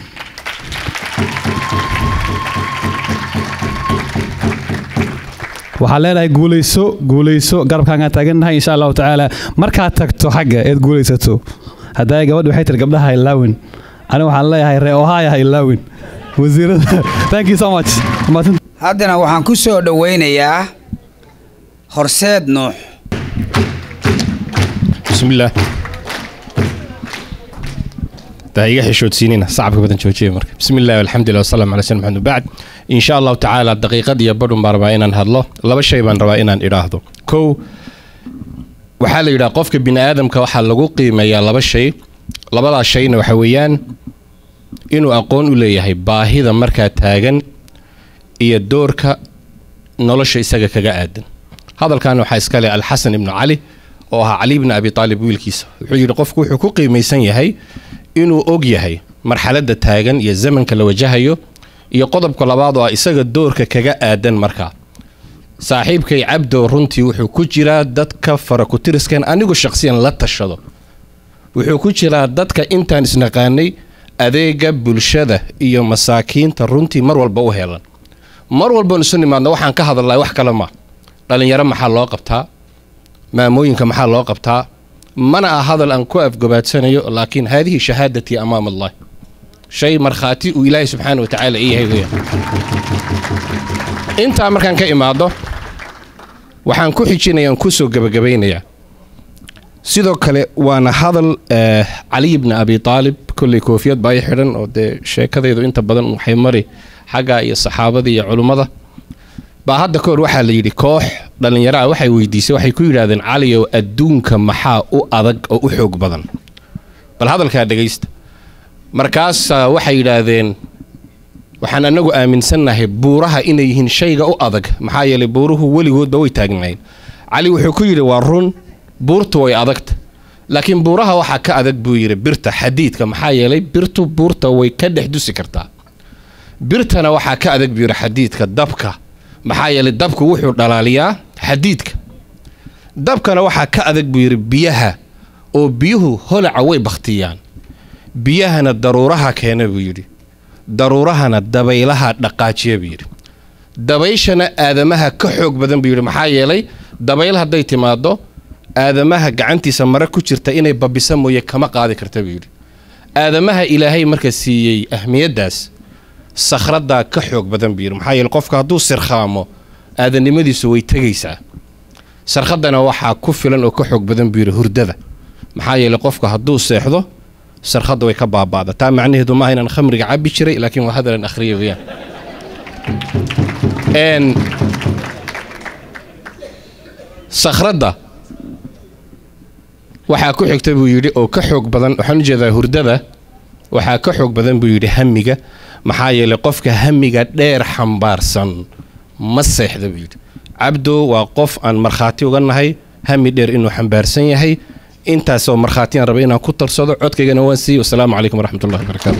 waxaa leenahay guulayso guulayso garabkaagaan taagannahay insha allahu tacaala markaad tagto xagga eed guulaysato haddaa gabadhi waxay tiri gabdhaha ilaawin aniga waxaan leeyahay ree ohaya ha ilaawin wasiirada thank you so much haddana waxaan ku soo dhoweynayaa horseed nuux بسم الله ha iga xishoodsiinina sacabka badan joojiya marka bismi illahi alxamdulilah wasalam ala sal maxamed bacd insha allahu tacaala daqiiqad iyo badhun baan rabaa inaan hadlo laba shay baan rabaa inaan idhaahdo kow waxaa la yidhaha qofka bini aadamka waxaa lagu qiimeeyaa laba shay labadaas shayna waxa weeyaan inuu aqoon u leeyahay baahida markaa taagan iyo doorka nolosha isaga kaga aadan hadalkan waxaa iska leh alxasan ibnu cali oo ahaa cali ibni abi aalib wiilkiisa wuxuu yidhi qofku wuxuu ku qiimaysan yahay inuu og yahay marxaladda taagan iyo zamanka la wajahayo iyo qodobka labaad oo ah isaga doorka kaga aadan markaa saaxiibkay cabdo runtii wuxuu ku jiraa dadka faraku-tiriskan anigu shaqsiyan la tashado wuxuu ku jiraa dadka intaan isnaqaanay adeega bulshada iyo masaakiinta runtii mar walba u helan mar walban isu nimaadna waxaan ka hadalnaa wax kale ma dhallinyaro maxaa loo qabtaa maamooyinka maxaa loo qabtaa mana ah hadal aan ku afgobaadsanayo laakiin haadihi shahaadatii amaam allah shay markhaati uu ilaahay subxaana wa tacaala ii yahay weeyaan intaa markaan ka imaado waxaan ku xijinaya aan kusoo gebagabaynayaa sidoo kale waana hadal eh, cali ibni abi aalib kolley koofiyad baa i xidhan oo dee sheekadaydu inta badan waxay mari xagga iyo saxaabada iyo culummada baa hadda ka hor waxaa la yidhi koox dhallinyaro ah waxay weydiisay waxay ku yidhaahdeen caliyow adduunka maxaa u adag oo u xoog badan bal hadalkaa dhegaysta markaasaa waxay yidhaahdeen waxaan anagu aaminsannahay buuraha inay yihiin shayga u adag maxaa yeelay buuruhu weligoodba way taagnaayeen cali wuxuu ku yidhi waa run buurtu way adagta laakiin buuraha waxaa ka adag buu yidhi birta xadiidka maxaa yeelay birtu buurta way ka dhex dusi kartaa birtana waxaa ka adag buu yidhi xadiidka dabka maxaa yeelay dabku wuxuu dhalaaliyaa xadiidka dabkana waxaa ka adag buu yidhi biyaha oo biyuhu holaca way bakhtiyaan biyahana daruuraha keena buu yidhi daruurahana dabaylaha dhaqaajiya buu yidhi dabayshana aadamaha ka xoog badan buu yidhi maxaa yeelay dabayl hadday timaado aadamaha gacantiisa mare ku jirta inay babisa mooye kama qaadi karta buu yidhi aadamaha ilaahay marka siiyey ahmiyaddaas sakhradaa ka xoog badan buu yidhi maxaa yeele qofka hadduu sirkhaamo aadanimadiisu way tegaysaa sarkhadana waxaa ku filan oo ka xoog badan buu yidhi hurdada maxaa yeele qofka hadduu seexdo sarkhadda way ka baaba'da taa macnaheedu maaha inaan khamriga cabbi jiray laakiin waa hadalan akhriya weeyaan Een, sakhradda waxaa ku xigta buu yidhi oo ka xoog badan waxaan ujeedaa hurdada waxaa ka xoog badan buu yidhi hamiga maxaa yeelay qofka hamiga dheer xambaarsan ma seexda buu yidhi cabdo waa qof aan markhaati uga nahay hami dheer inuu xambaarsan yahay intaasoo markhaatiyaan raba inaan ku tarsado codkaygana waan siiye wasalaamu calaykum waraxmat ullahi wabarakaatu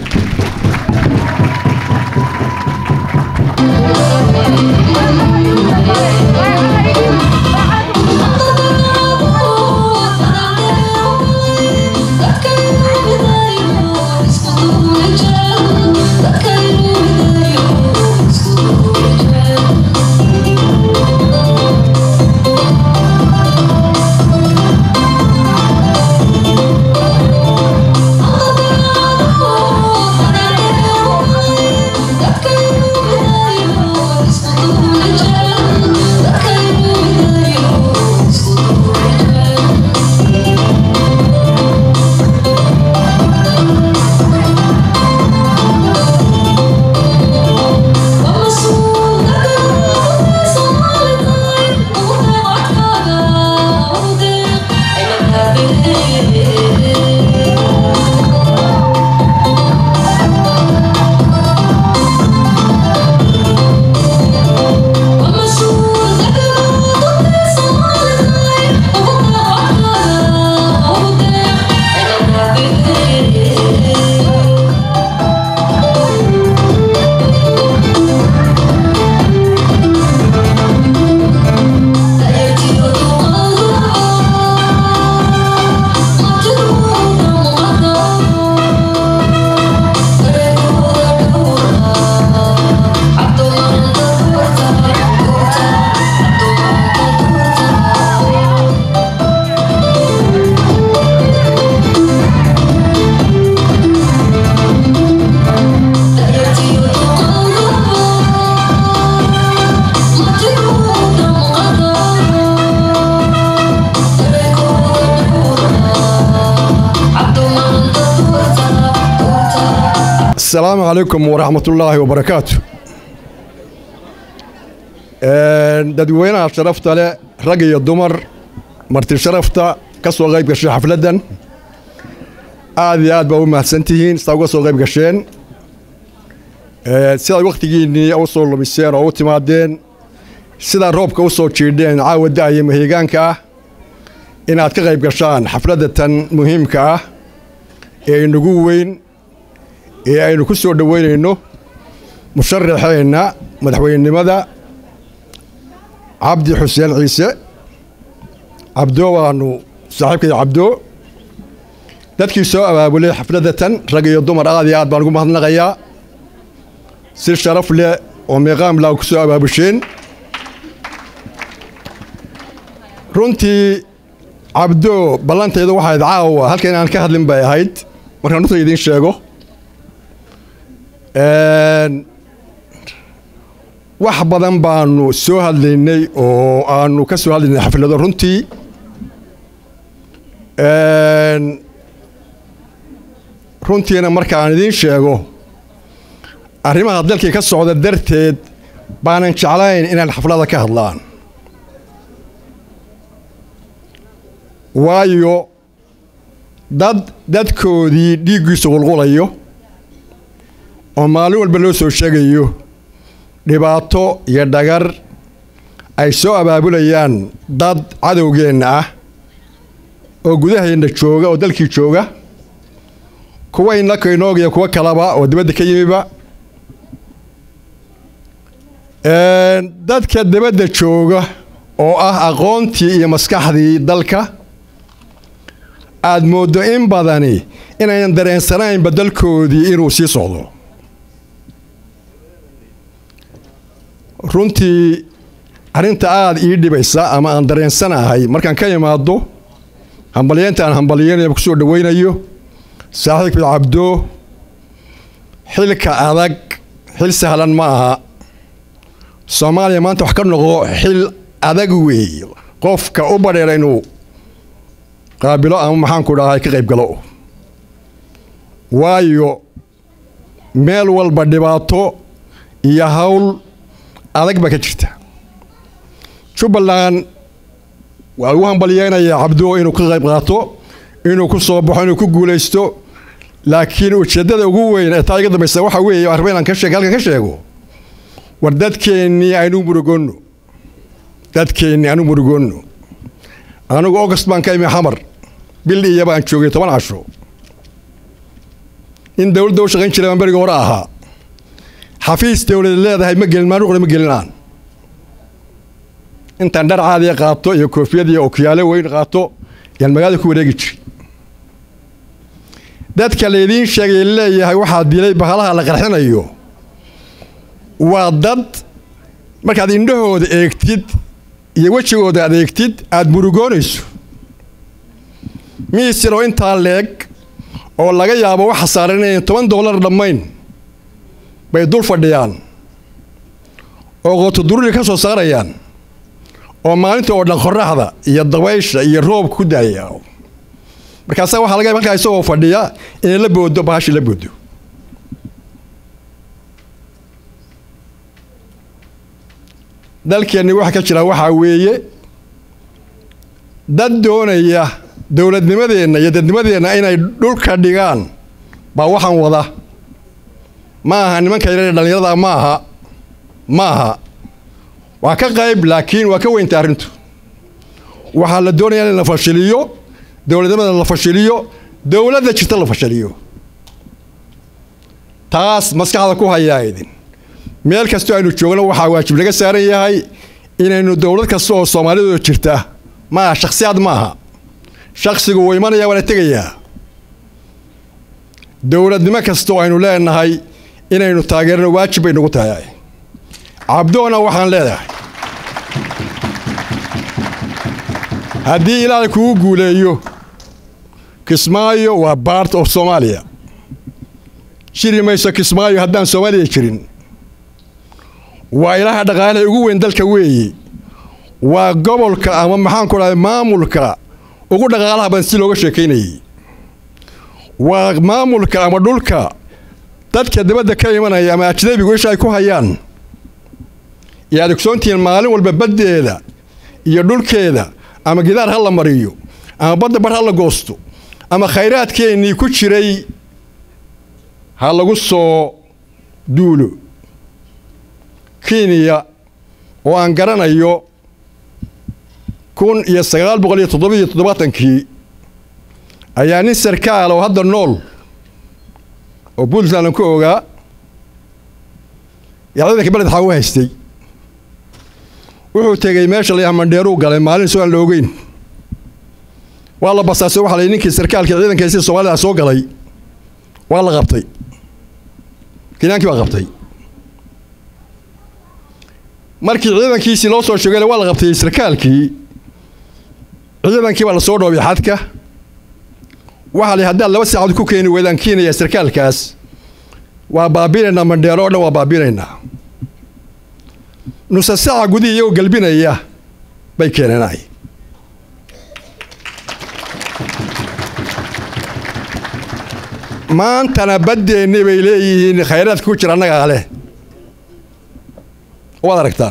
Oh السلام عليكم ورحمة الله وبركاته dadweynaha sharafta leh rag iyo dumar marti sharafta ka soo qayb gashay xafladdan aad iyo aad baa u mahadsantihiin sidaa uga soo qayb gasheen sidaad wakhtigiinnii u soo lumiseen oo u timaadeen sidaa roobka u soo jiidheen caawa da'aya mahigaanka ah inaad ka qayb gashaan xafladda tan muhiimka ah ee inagu weyn ee aynu ku soo dhoweynayno musharaxeenna madaxweynenimada cabdi xuseen ciise cabdo waanu saaxiibkay cabdo dadkii soo abaabulay xafladda tan rag iyo dumar aad iyo aad baan ugu mahadnaqayaa si sharaf leh oo meeqaam laa ku soo abaabusheen runtii cabdo ballantayda waxayd caawa halka inaan ka hadlin bay ahayd markaan runta idiin sheego wax badan baanu soo hadlaynay oo aanu ka soo hadlaynay xaflado runtii runtiina marka aan idiin sheego arrimaha dalkii ka socda darteed baanan jeclayn inaan xaflada ka hadlaan waayo dad dadkoodii dhiiggiisu qulqulayo oo maalin walba loo soo sheegayo dhibaato iyo dhagar ay soo abaabulayaan dad cadowgeenna ah oo gudaheenna jooga oo dalkii jooga kuwa innaka inoogiya kuwo kalaba oo dibadda ka yimiba dadka dibadda jooga oo ah aqoontii iyo maskaxdii dalka aad mooddo in badani inaynan dareensanaynba dalkoodii inuu sii socdo runtii arrinta aada ii dhibaysa ama aan dareensanahay markaan ka imaado hambalyeynta aan hambalyeynaya ku soo dhoweynayo saaxiibkii cabdo xilka adag xil sahlan ma aha soomaaliya maanta wax ka noqo xil adag weeye qofka u badheera inuu qaabilo ama maxaanku dhahay ka qayb galo waayo meel walba dhibaato iyo hawl adag baa ka jirta jubbaland waa lagu hambalyeynayaa cabdo inuu ka qayb qaato inuu ku soo baxo inuu ku guulaysto laakiin ujeeddada ugu weyn ee taa iga dambaysa waxa weeye arba inaan ka sheeg halkan ka sheego war dadkeennii aynu murugoonno dadkeennii aanu murugoonno anigu august baan ka imi xamar bil iyo baan joogay toban casho in dowladda u shaqayn jiray baan beriga hore ahaa xafiis dowlada leedahay ma gelin maanuqna ma gelinaan intaan dhar caadiya qaato iyo koofiyad iyo okiyaalo weyn qaato yaan magaalada ku wareegi jiray dadka laydiin sheegay leeyahay waxaa dilay bahalaha la qarxinayo waa dad markaad indhahooda eegtid iyo wejigooda aad eegtid aada murugoonayso miisiroo intaa leeg oo laga yaabo waxa saaran inayn toban dollar dhammayn bay dul fadhiyaan oo qootodururi ka soo saarayaan oo maalinta oo dhan qoraxda iyo dabaysha iyo roobka ku daaya markaasaa waxaa laga markaa isagoo fadhiya inay la boodo bahashi la boodo dalkeenni waxa ka jira waxaa weeye dad doonaya dowladnimadeenna iyo dadnimadeenna inay dhulka dhigaan baa waxaan wada ma aha nimanka yareer dhallinyarada ma aha ma aha waa ka qayb laakiin waa ka weynta arrintu waxaa la doonayaa in la fashiliyo dowladnimada la fashiliyo dowladda jirta la fashiliyo taas maskaxda ku hayaa idin meel kastoo aynu joogno waxaa waajib naga saaran yahay inaynu dowlad kasta oo soomaalidu jirta ma aha shakhsiyaad ma aha shakhsigu wuu imanaya waana tegayaa dowladnimo kasta oo aynu leenahay inaynu taageerno waajib bay nagu tahay cabdoona waxaan leedahay haddii ilaahay kugu guuleeyo kismaayo waa bart of soomaaliya jiri mayso kismaayo haddaan soomaaliya jirin waa ilaha dhaqaalaha ugu weyn dalka weeye waa gobolka ama maxaanku dhahay maamulka ugu dhaqaalaha badan si looga sheekaynayay waa maamulka ama dhulka dadka dibadda ka imanaya ama ajnabigu isha ay ku hayaan iyo aad ogsoontihiin maalin walba baddeeda iyo dhulkeeda ama gidaar ha la mariyo ama badda bar ha la goosto ama khayraadkeennii ku jiray ha lagu soo duulo kenya oo aan garanayo kun iyo sagaal boqol iyo toddobiyo toddobaatankii ayaa nin sarkaal oo hadda nool oo puntland ku ogaa yaa ciidanka beled xaa u haystay wuxuu tegey meesha la yaha mandheeruu galay maalin soo aan la ogeyn waa la basaasay waxa la ninkii sarkaalkii ciidankaisi soomaalida soo galay waa la qabtay kenyaankii baa qabtay markii ciidankiisii loo soo sheegay waa la qabtay sarkaalkii ciidankii baa la soo dhoobay xadka waxaa la haddaad laba saacadood ku keeni weydaan keenaya sarkaalkaas waa baabinaynaa mandheero oo dhan waa baabinaynaa nusa saaca gudihii iyagoo galbinaya bay keeneenay maantana baddeenni bay leeyihiin khayraadka ku jira annagaa leh waad aragtaan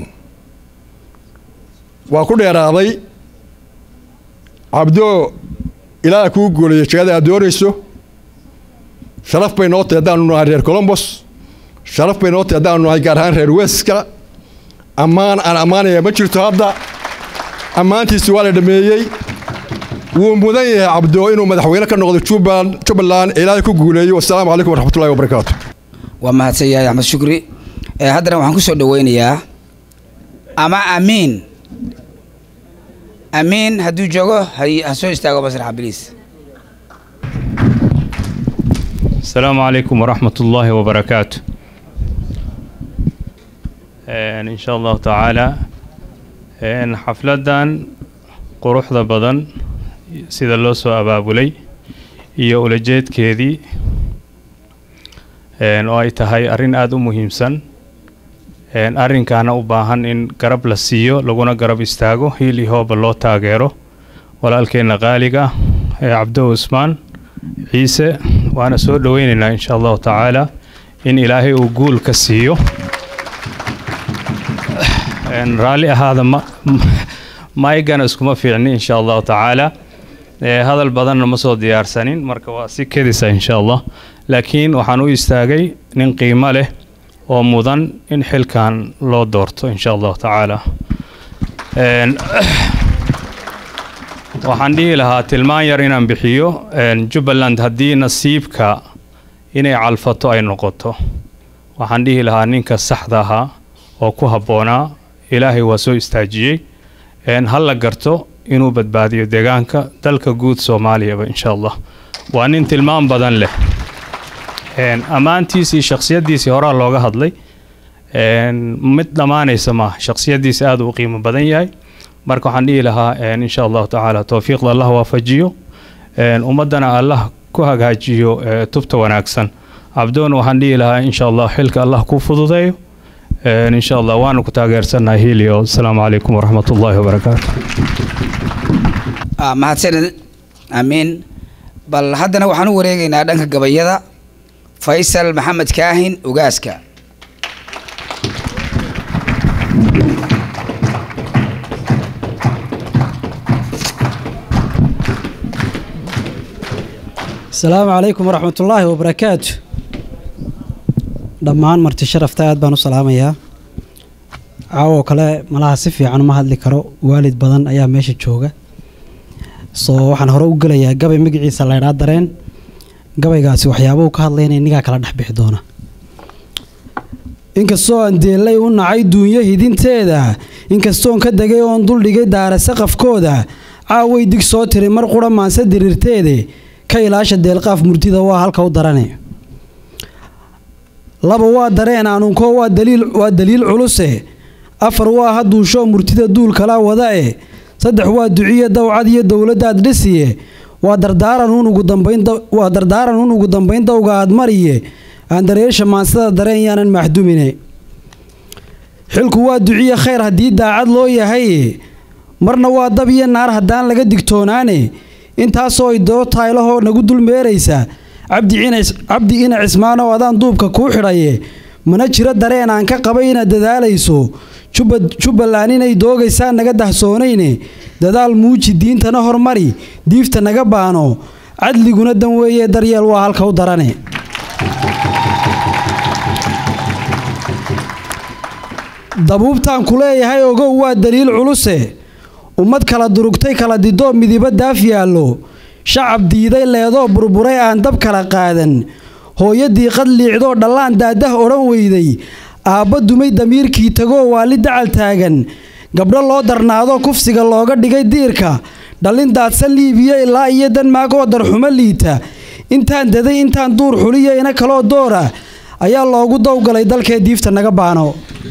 waa ku dheeraaday cabdoo ilaaha kuu guulayo jegada aad doonayso sharaf bay noo tahay haddaanu nahay reer colombos sharaf bay noo tahay haddaanu nahay gaar ahaan reer weska ammaan aan ammaanaya ma jirto hadda ammaantiisi waa la dhameeyey wuu mudan yahay cabdo inuu madaxweyne ka noqdo jubbaland jubbaland ilaahay ku guuleeyo wasalaamu calaykum waraxmatullahi wabarakaatu waa mahadsan yahay axmed shukri ee haddana waxaan ku soo dhaweynayaa ama amiin amiin hadduu joogo hay- ha soo istaago masraxa biliis السلام عليكم ورحمة الله وبركاته إن إن شاء الله تعالى إن حفلدان quruxda badan sida loo soo abaabulay iyo ulajeedkeedii een, oo ay tahay arrin aada u muhiimsan een, arrinkaana u baahan in garab la siiyo laguna garab istaago hiil iyo hooba loo taageero walaalkeenna qaaliga ah ee cabdo usmaan ciise waana soo dhoweynaynaa insha allahu tacaala in ilaahay uu guul ka siiyo Een, raalli ahaada ma maygana iskuma fiicni insha allahu tacaala Ee, hadal badanna ma soo diyaarsanin marka waa si kedisa insha allah laakiin waxaan u istaagay nin qiimo leh oo mudan in xilkan loo doorto insha allahu tacaala Een, waxaan dhihi lahaa tilmaan yar inaan bixiyo een, jubbaland haddii nasiibka inay calfato ay noqoto waxaan dhihi lahaa ninka saxda ahaa oo ku habboonaa ilaahay waa soo istaajiyey een, ha la garto inuu badbaadiyo deegaanka dalka guud soomaaliyaba insha allah waa nin tilmaan badan leh Een, ammaantiisii shakhsiyaddiisii horaa looga hadlay Een, mid dhammaanaysa maaha shakhsiyaddiisi aad u qiimo badan yahay marka waxaan dhihi lahaa een, insha allahu tacaala towfiiqda allah waafajiyo Een, ummaddana allah ku hagaajiyo ee, tubta wanaagsan cabdoona waxaan dhihi lahaa insha allah xilka allah ku fududeeyo Een, insha allah waanu ku taageersannahay hilio asalaamu calaykum waraxmat ullaahi wabarakaatu Ah, mahadsanid amiin bal haddana waxaan u wareegaynaa dhanka gabayada faysal maxamed kaahin ugaaska asalaamu calaykum waraxmat ullaahi wabarakaatu dhammaan marti sharafta aad baan u salaamayaa caawoo kale malaha si fiican uma hadli karo waalid badan ayaa meesha jooga soo waxaan hore u gelayaa gabay magaciisa laydhaa dareen gabaygaasi waxyaabahu ka hadlayna innigaa kala dhex bixi doona inkastoo aan deellay u nacay duunyo hidinteeda inkastoon ka degay oon duldhigay daara saqafkooda caaway dig soo tiri mar qura maanse diriirteede ka ilaasha deelqaaf murtida waa halka u darane laba waa dareen aanunko waa daliil waa daliil culuse afar waa haduusho murtida duul kala wada e saddex waa duciye dawcad iyo dowladdaad dhisiye waa dardaaran un ugu dambayn daw- waa dardaaran un ugu dambayn dawga aad mariye aan dareesha maansada dareen yaanan maxdumine xilku waa duciye khayr haddii daacad loo yahay marna waa dab iyo naar haddaan laga digtoonaane intaasoo idoo taylahoo nagu dul meeraysa cabdi ina- cabdi ina cismaanow adaan duubka kuu xidhaye mana jiro dareen aan ka qabay inaad dadaalayso Jubba- jubbaland inay doogaysaa naga dahsoonayne dadaal muuji diintana hormari diifta naga baano cadliguna dan weeye daryeel waa halka u darane dabuubtaan ku leeyahay ogow waa daliil culuse ummad kala durugtay kala didoo midiba daaf yaallo shacab diiday leedoo burburay aan dab kala qaadan hooyadii qad liicdoo dhallaan daadah odhan weyday aabba dumay damiirkii tagoo waali dacal taagan gabdho loo darnaado kufsiga looga dhigay diirka dhallin daadsan liibiya ilaa iyo denmaag oo darxumo liita intaan daday intaan duur xuliya ina kaloo doora ayaa loogu dowgalay dalkee diifta naga baano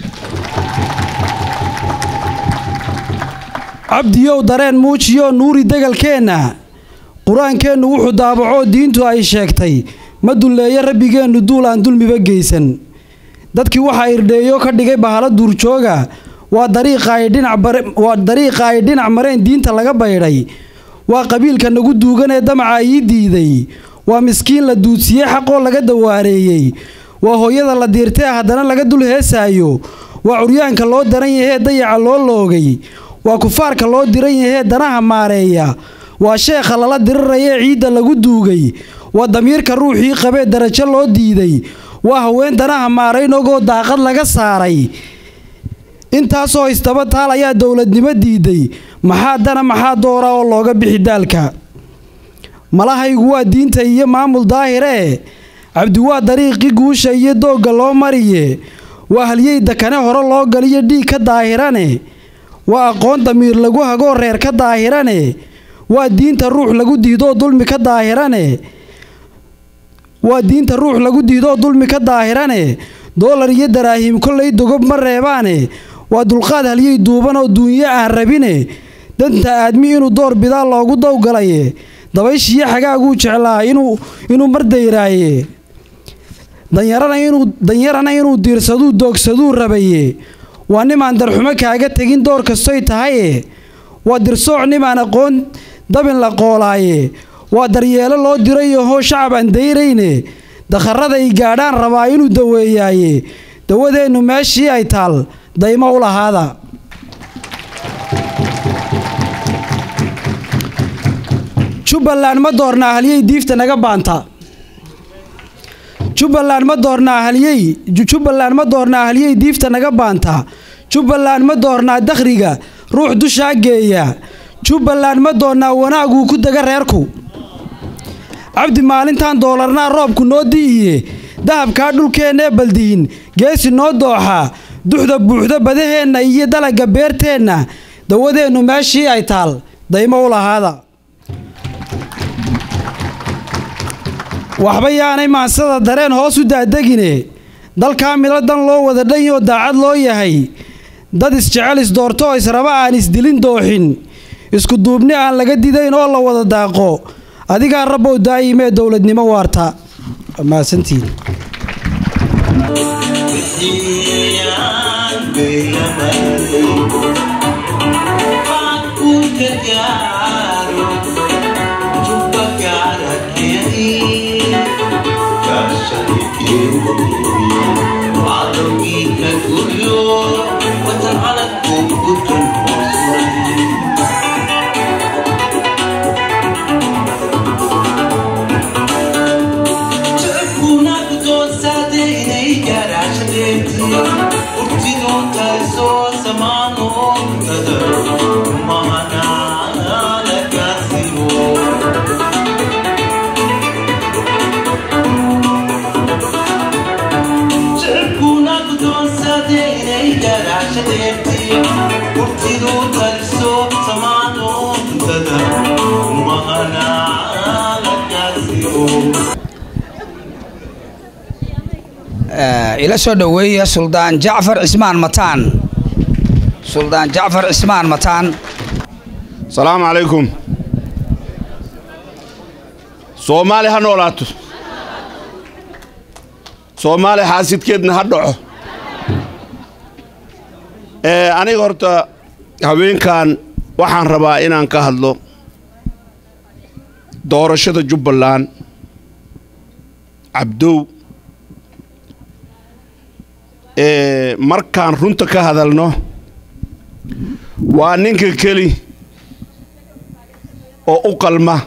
cabdiyow dareen muujiyo nuuri degalkeenna qur-aankeennu wuxuu daabacoo diintu ay sheegtay ma dulleeyo rabbigeennu duul aan dulmiba geysan dadkii waxaa irdheeyo ka dhigay bahalo duurjooga waa dariiqa ay dhinac bare- waa dariiqa ay dhinac mareen diinta laga baydhay waa qabiilka nagu duugan ee damaca ii diiday waa miskiin la duudsiyey xaqoo laga dawaareeyey waa hooyada la diirtee haddana laga dul heesaayo waa curyaanka loo daran yahee dayaca loo loogay waa kufaarka loo diran yahee danaha maareeya waa sheekha lala dirirayee ciidda lagu duugay waa damiirka ruuxii qabee darajo loo diiday waa haween danaha maarayn ogoo daaqad laga saaray intaasoo isdaba taal ayaa dowladnimo diiday maxaa dana maxaa doora oo looga bixi daalka malahaygu waa diinta iyo maamul daahiree cabdi waa dariiqii guusha iyo doogga loo mariye waa halyey dakane hore loo galiyo dhiig ka daahirane waa aqoon damiir lagu hagoo reer ka daahirane waa diinta ruux lagu diidoo dulmi ka daahirane waa diinta ruux lagu diidoo dulmi ka daahirane doolar iyo daraahim kollay dogob ma reebaane waa dulqaad halyey duuban oo duunyo aan rabine danta aadmi inuu door bidaa loogu dowgalaye dabayshiyo xagaaguu jeclaa inuu inuu mardayraaye danyarana inuu danyarana inuu diirsaduu doogsaduu rabaye waa nimaan darxumo kaaga tegin door kastoy tahaye waa dirsooc nimaan aqoon dabin la qoolaaye waa daryeelo loo diray ohoo shacab aan dayrayne dakharraday gaadhaan rabaa inuu daweeyaaye dawadeennu meeshii ay taal daymo u lahaada jubbaland ma doornaa halyey diifta naga baanta jubbaland ma doornaa halyey jubbaland ma doornaa halyey diifta naga baanta jubbaland ma doornaa dakhriga ruux dushaa geeya jubbaland ma doornaa wanaaguu ku dega reerku cabdi maalintan doolarnaa roobku noo di'iye dahabkaa dhulkeennee baldihin geesi noo dooxa duxda buuxda badaheenna iyo dalagga beerteenna dawadeennu meeshii ay taal daymo u lahaada waxba yaanay maansada dareen hoos u daadegine dalkaa midlo dan loo wada dhanyoo daacad loo yahay dad isjecel isdoorto oo israba aan isdilin dooxin isku duubni aan laga didayn oo la wada daaqo adigaa rabbow daa'imee dowladnimo waarta mahadsantiin ila soo dhoweeya suldaan jacfar cismaan mataan suldaan jacfar cismaan mataan salaamu calaykum soomaali ha noolaato soomaali xaasidkeedna ha dhaco ee aniga horta haweenkan waxaan rabaa inaan ka hadlo doorashada jubbaland cabdow ee markaan runta ka hadalno waa ninka keli oo u qalma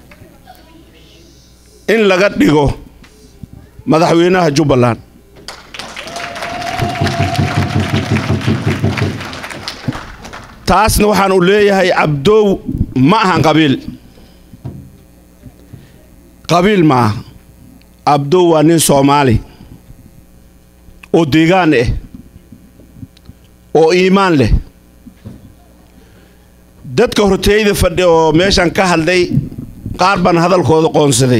in laga dhigo madaxweynaha jubbaland taasna waxaan u leeyahay cabdow ma ahan qabiil qabiil ma aha cabdow waa nin soomaali oo deegaan ah oo iimaan leh dadka horteeyda fadhi oo meeshan ka hadlay qaar baan hadalkooda qoonsaday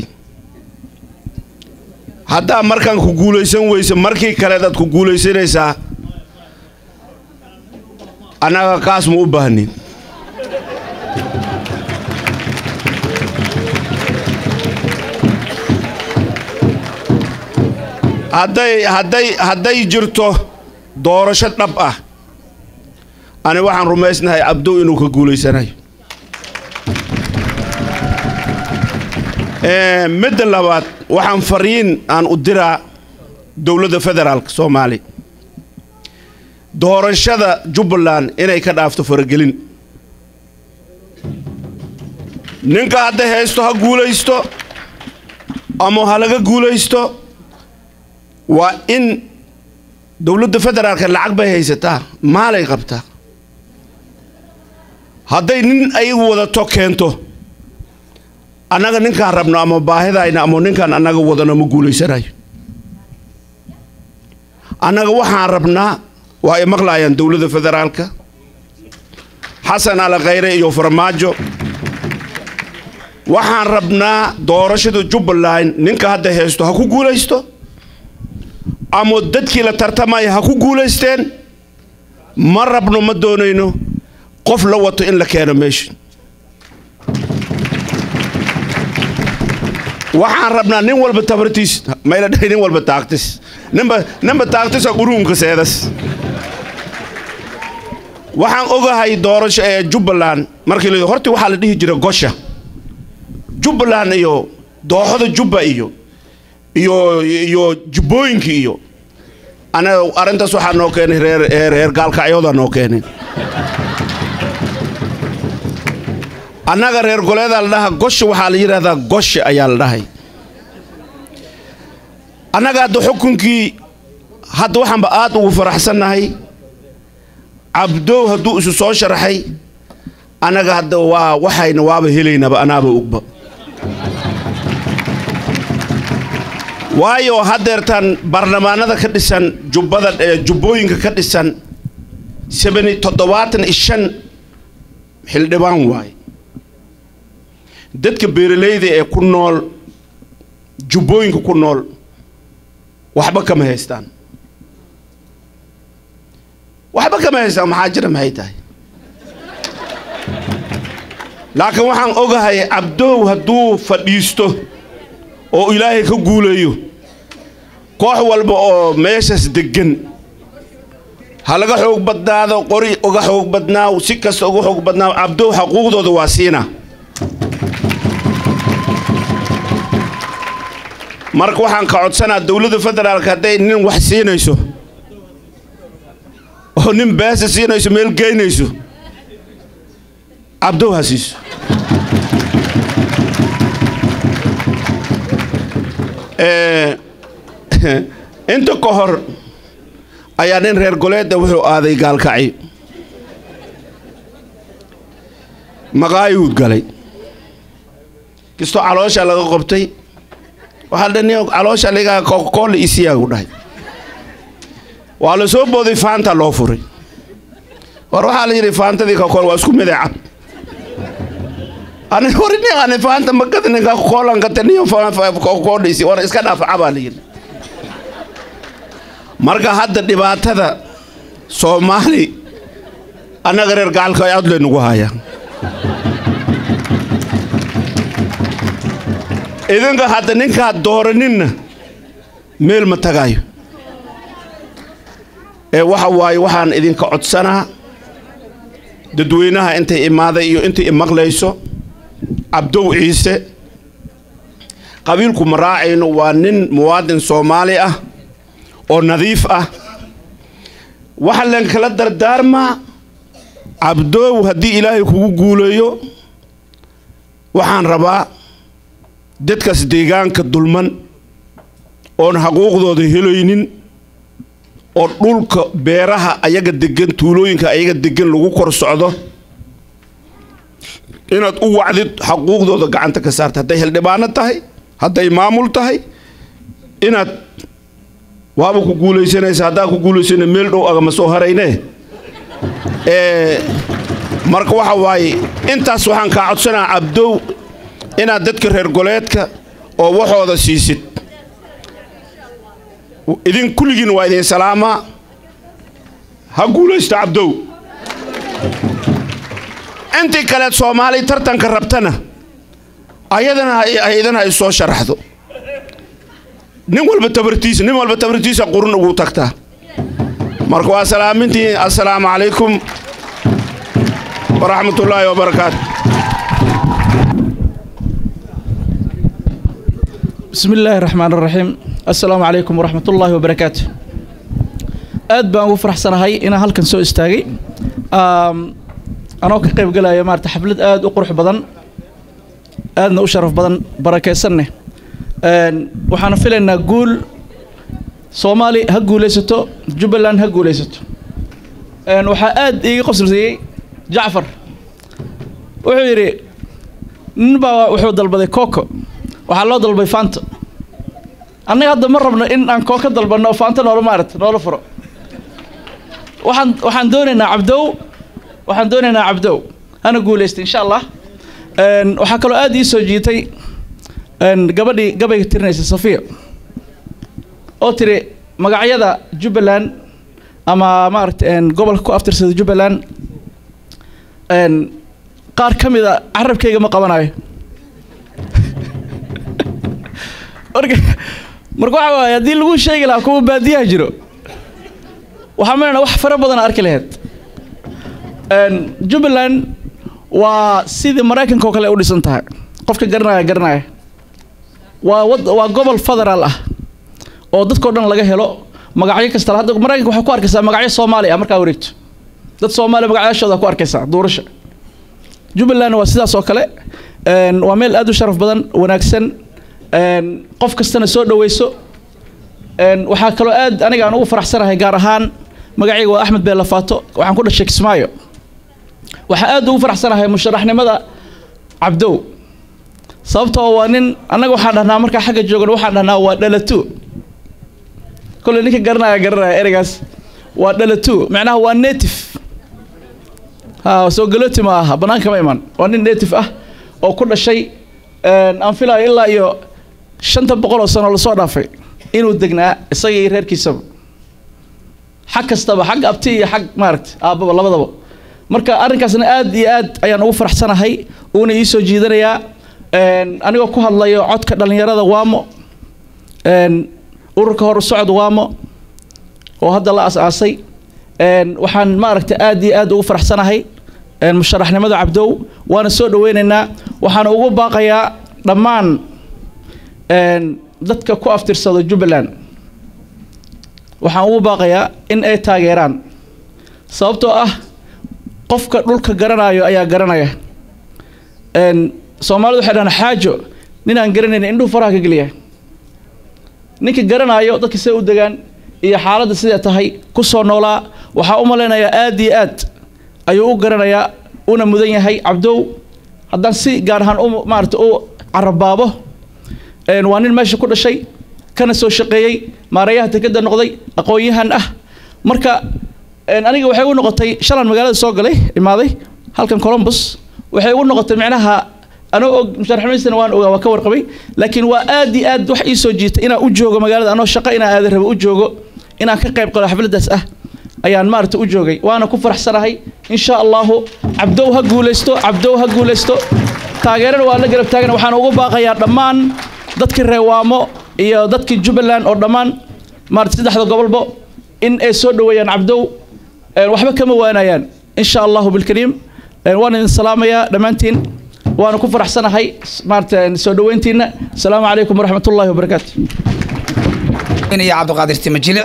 haddaa markaan ku guulaysan weyse markii kaleed aad ku guulaysanaysaa annaga kaas ma u baahnin hadday hadday hadday jirto doorasho dhab ah ani waxaan rumaysnahay cabdow inuu ka guulaysanayo midda labaad waxaan fariin aan u diraa dowladda federaalka soomaaliya doorashada jubbaland inay ka dhaafto faragelin ninka hadda haysto ha guulaysto ama ha laga guulaysto waa in dowladda federaalka lacag bay haysataa maalay qabtaa hadday nin ay wadato keento annaga ninkaan rabno ama baahidayna ama ninkaan annaga wadano ma guulaysanayo annaga waxaan rabnaa waa ay maqlaayaan dowladda federaalka xasan ali khayre iyo farmaajo waxaan rabnaa doorashada jubbaland ninka hadda haysto ha ku guulaysto ama dadkii la tartamaya ha ku guulaysteen ma rabno ma doonayno qof la wato in la keeno meesha waxaan rabnaa nin walba tabartiis mayla dhahay nin walba taagtis ninba ninba taagtisa quruunka seedas waxaan ogahay doorasho ee jubbaland markii la hortii waxaa la dhihi jiray gosha jubbaland iyo dooxada jubba iyo iyo iyo jubbooyinka iyo anaga arrintaas waxaa noo keenay reer reer reer gaalkacyooda noo keenay annaga reer goleedaa la dhahaa gosha waxaa la yidhahdaa goshe ayaa la dhahay annaga hadda xukunkii hadda waxaanba aad ugu faraxsannahay cabdow hadduu isu soo sharaxay annaga hadda waa waxayna waaba helaynaba anaaba ogba waayo haddeertaan baarlamaanada ka dhisan jubbada jubbooyinka ka dhisan sabani toddobaatan iyo shan xildhibaan waaye dadka beeralayda ee ku nool jubbooyinka ku nool waxba kama haystaan waxba kama haystaan maxaa jira maxay tahay laakiin waxaan ogahay cabdow hadduu fadhiisto oo ilaahay ka guulayo koox walba oo meeshaas deggan ha laga xoog badnaado qori uga xoog badnaaw si kasta uga xoog badnaaw cabdow xaquuqdooda waa siina marka waxaan ka codsanaa dowladda federaalka hadday nin wax siinayso oo nin beesa siinayso meel geynayso cabdow ha siiso inta ka hor ayaa nin reer goleedda wuxuu aaday gaalkacyo maqaayuud galay kastoo caloosha laga qabtay waxaa la nin caloosha laga kokoole isiyaagu dhahay waa la soo booday faanta loo furay war waxaa la yidhi faantadii kokool waa isku midee cab ani hori nin ani faanta magada ninka kokoolan ka taniyo kokoodhaysi war iska dhaaf cabaa la yidhi marka hadda dhibaatada soomaali annaga reer gacalka ay aad laynugu hayaa idinka hadda ninkaad dooraninna meel ma tagayo ee waxa waaye waxaan idinka codsanaa dadweynaha intay imaaday iyo intay imaqlayso cabdow ciise qabiilku ma raacayno waa nin muwaadin soomaali ah oo nadiif ah waxa leen kala dardaarmaa cabdoow haddii ilaahay kugu guuleeyo waxaan rabaa dadkaas deegaanka dulman oon xaquuqdooda helaynin oo dhulka beeraha ayaga degan tuulooyinka ayaga degan lagu kor socdo inaad u wacdid xaquuqdooda gacanta ka saarta hadday xildhibaano tahay hadday maamul tahay inaad waaba ku guulaysanaysa haddaa ku guulaysana meel dhow agama soo harayne ee marka waxa waaye intaas waxaan kaa codsanaha cabdow inaad dadka reer goleedka oo waxooda siisid idin kulligiin waa idin salaamaa ha guulaysto cabdow intii kaleed soomaali tartanka rabtana ayadana ayadana ay soo sharaxdo nin walba tabartiisa nin walba tabartiisa qurun ugu tagtaa marka waa salaamintii assalaamu calaykum waraxmat ullaahi wabarakaatu بسم الله الرحمن الرحيم السلام عليكم ورحمة الله وبركاته aad baan ugu faraxsanahay inaan halkan soo istaagay anoo ka qayb galaya maarata xaflad aad u qurux badan aadna u sharaf badan barakaysanne waxaana filaynaa guul soomaali ha guulaysato jubbaland ha guulaysato waxaa aad iiga qoslayey jacfar wuxuu yidhi nin baa wuxuu dalbaday coco waxaa loo dalbay faanta annaga hadda ma rabno in aan kooka dalbanno faanta noola maarata noola furo waxaan waxaan doonaynaa cabdow waxaan doonaynaa cabdow hana guulaysta insha allah waxaa kaloo aad ii soo jiitay gabadhii gabayga tirinaysa safiya oo tiri magacyada jubbaland ama maaragta gobolka ku aftirsada jubbaland qaar ka mida carabkayga ma qabanayo marka marka waxa waaye haddii lagu sheegi lahaa kuwa baadiyaha jiro waxaa malayna wax fara badan arki lahayd jubbaland waa sidii maraykanka oo kale u dhisan tahay qofka garanaya garanaya waa wad waa gobol federaal ah oo dadkao dhan laga helo magacyo kasta hadda maraykanka waxaa ku arkaysaa magacyo soomaali ah markaa wareegto dad soomaaliya magacyaashooda ku arkaysaa duurasha jubbaland waa sidaas oo kale waa meel aad u sharaf badan wanaagsan qof kastana soo dhaweyso waxaa kaloo aad aniga aan ugu faraxsanahay gaar ahaan magacayga waa axmed beela faato waxaan ku dhashay kismaayo waxaa aad ugu faraxsanahay musharaxnimada cabdow sababtoo waa nin annaga waxaan dhahnaa markaa xagga joogan waxaan dhahnaa waa dhalatu kolley ninka garanaya garanaya ereygaas waa dhalatu macnaha waa native ha soo galooti ma aha bannaanka ma iman waa nin native ah oo ku dhashay aan filayo ilaa iyo shanta boqol oo sano lasoo dhaafay inuu degnaa isaga iyo reerkiisaba xag kastaba xag abti iyo xag maaragta aabbaba labadaba marka arrinkaasna aad iyo aad ayaan ugu faraxsanahay uuna ii soo jiidanayaa anigoo ku hadlayo codka dhallinyarada waamo ururka hor socod waamo oo hadda la as-aasay waxaan maaragta aad iyo aad ugu faraxsanahay musharaxnimada cabdow waana soo dhaweynaynaa waxaana ugu baaqayaa dhammaan dadka ku aftirsado jubbaland waxaan ugu baaqayaa in ay taageeraan sababtoo ah qofka dhulka garanayo ayaa garanaya soomaalidu waxay dhahaan xaajo nin aan garanayn indhuhu faraha ka geliya ninka garanayo dadka siday u degaan iyo xaaladda siday tahay ku soo noolaa waxaa u malaynayaa aad iyo aad ayuu u garanayaa una mudan yahay cabdow haddaan si gaar ahaan u maarata u carabaabo waa nin meesha ku dhashay kana soo shaqeeyey maarayaha tekeda noqday aqoon-yahan ah marka aniga waxay u noqotay shalan magaalada soo galay imaaday halkan colombus waxay ugu noqotay micnaha anoo og musharaxnimadisana waan ogaa waa ka warqabay laakiin waa aad iyo aad wax ii soo jiitay inaan u joogo magaalada anoo shaqo inaan aadan rabo u joogo inaan ka qayb qalo xafladdaas ah ayaan maarata u joogay waana ku faraxsanahay insha allahu cabdow ha guulaysto cabdow ha guulaysto taageerana waa la garab taagan waxaan ugu baaqayaa dhammaan dadkii reewaamo iyo dadkii jubbaland oo dhammaan maarata saddexda gobolbo in ay soo dhoweeyaan cabdow waxba kama waanayaan insha allahu bilkariim waan idin salaamayaa dhammaantiin waana ku faraxsanahay maarata soo dhoweyntiina asalaamu calaykum waraxmat ullahi wabarakaatu iyo cabdiqaadir timajile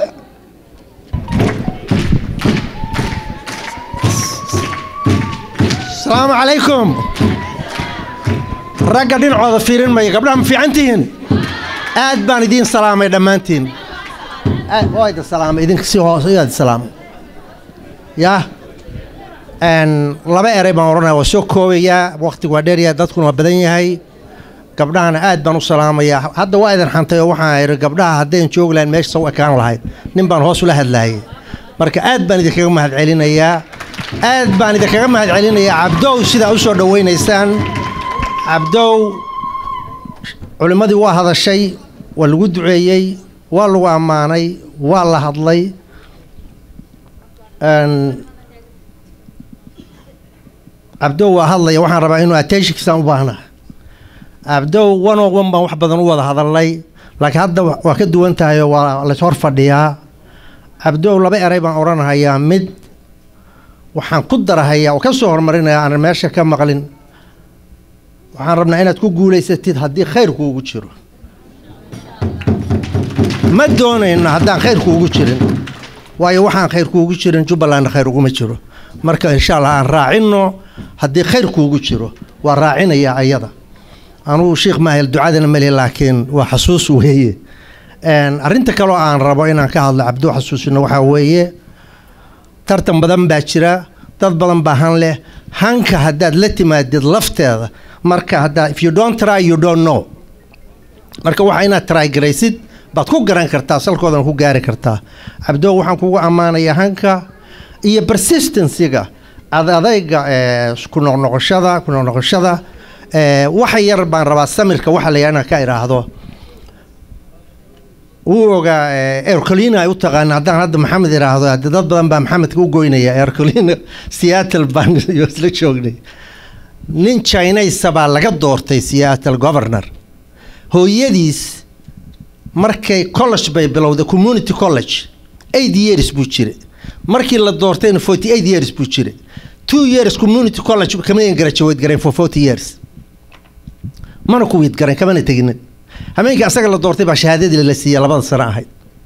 asalaamu calaykum ragga dhinacooda fiirin maya gabdhaha ma fiican tihiin aad baan idiin salaamay dhammaantiin aad waa idin salaamay idinka si hoose iyaa idin salaamay yaa n laba eray baan odhanaya waa soo koobayaa waqtigu waa dheeryahay dadkuna waa badan yahay gabdhahana aad baan u salaamayaa hadda waa idin xantay oo waxaan idhi gabdhaha haddayn joogi lahayn meesha saw ekaan lahayd nin baan hoos ula hadlaayay marka aad baan idinkaga mahadcelinayaa aad baan idinkaga mahadcelinayaa cabdow sidaa u soo dhowaynaysaan cabdow culimmadii waa hadashay waa lagu duceeyey waa lagu ammaanay waa la hadlay cabdow waa hadlaya waxaan rabaa inuu attentionkiisaan u baahna cabdow one on one baan wax badan u wada hadalnay laakiin hadda waa ka duwan tahay oo waa lays hor fadhiyaa cabdow laba eray baan odhanahayaa mid waxaan ku darahayaa oo ka soo horumarinayaa aanan meesha ka maqlin waxaan rabnaa inaad ku guulaysatid haddii khayrku ugu jiro ma doonayno haddaan khayrku ugu jirin waayo waxaan khayrku ugu jirin jubbalandna khayr uguma jiro marka insha allah aan raacinno haddii khayrku ugu jiro waa raacinayaa ayada anugu sheikh maahel ducadana meli laakiin waa xasuus weeye arrinta kaloo aan rabo inaan ka hadlo cabdo xasuusino waxaa weeye tartan badan baa jira dad badan baa han leh hanka haddaad la timaadid lafteeda marka haddaa if you don't try you don't know marka waxa inaad try garaysid baad ku garan kartaa salkoodan ku gaari kartaa cabdo waxaan kugu ammaanayaa hanka iyo persistencyga adadayga ku noqnoqoshada ku noqnoqoshada waxa yar baan rabaa samirka waxa la yidhaha inaan ka idhaahdo wuu ogaa ercolina ay u taqaana haddaan hadda maxamed idhaahdo hadde dad badan baa maxamedka u goynaya ercolina seattle baan isla joognay nin chinaysa baa laga doortay seattle governor hooyadiis markay college bay bilowday community college eight years buu jire markii la doortayna forty eight years buu jire two years community college kama graduate garayn for forty years mana ku wiid garayn kamana teginin habeenkii asaga la doortay baa shahaadadii la siiyey labada sano ahayd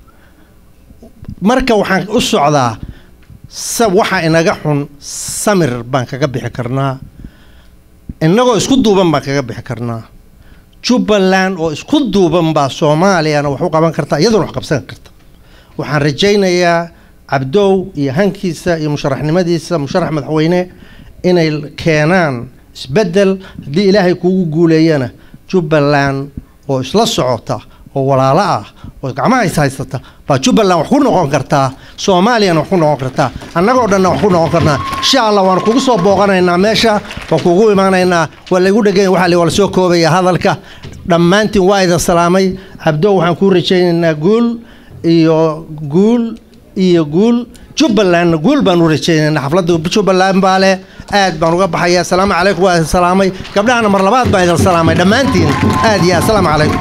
marka waxaan u socdaa waxa inaga xun samir baan kaga bixi karnaa innagoo isku duuban baan kaga bixi karnaa jubbaland oo isku duuban baa soomaaliyana wax u qaban karta iyaduna wax qabsan karta waxaan rajaynayaa cabdow iyo hankiisa iyo musharaxnimadiisa musharax madaxweyne inay keenaan isbeddel haddii ilaahay kuugu guuleeyana jubbaland oo isla socota oo walaalo ah oo gacmaha is haysata baa jubbaland wax ku noqon kartaa soomaaliyana wax ku noqon kartaa annagoo dhanna wax ku noqon karnaa insha allah waan kugu soo booqanaynaa meesha waan kugu imaanaynaa waa laygu dheganya waxa waa lasoo koobaya hadalka dhammaantiin waa idin salaamay cabdo waxaan kuu rajaynaynaa guul iyo guul iyo guul jubbalandna guul baan u rajaynaynaa xafladda jubbaland baa leh aad baan uga baxaya asalaamu calaykum waa idin salaamay gabdhahana mar labaad baan idin salaamay dhammaantiin aad iyo asalaamu calaykum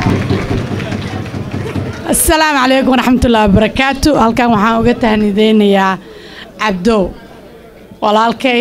asalaamu calaykum waraxmatullaahi wabarakaatu halkan waxaan uga tahnideynayaa cabdow walaalkay